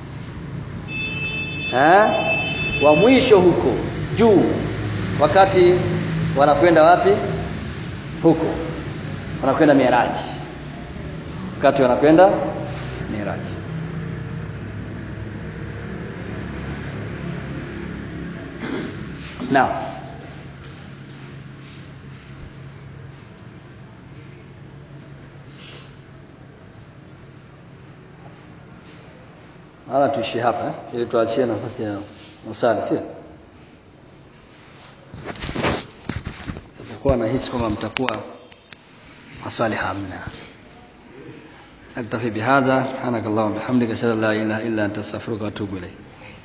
ha? wa mwisho huko juu wakati wanakwenda wapi huko wanakwenda miraji wakati wanakwenda miraji now Hala tuishie hapa eh? ili tuachie nafasi ya maswali sio? Tutakuwa nahisi kwamba mtakuwa maswali hamna. أكتفي بهذا سبحانك اللهم وبحمدك أشهد أن لا إله إلا أنت أستغفرك وأتوب إليك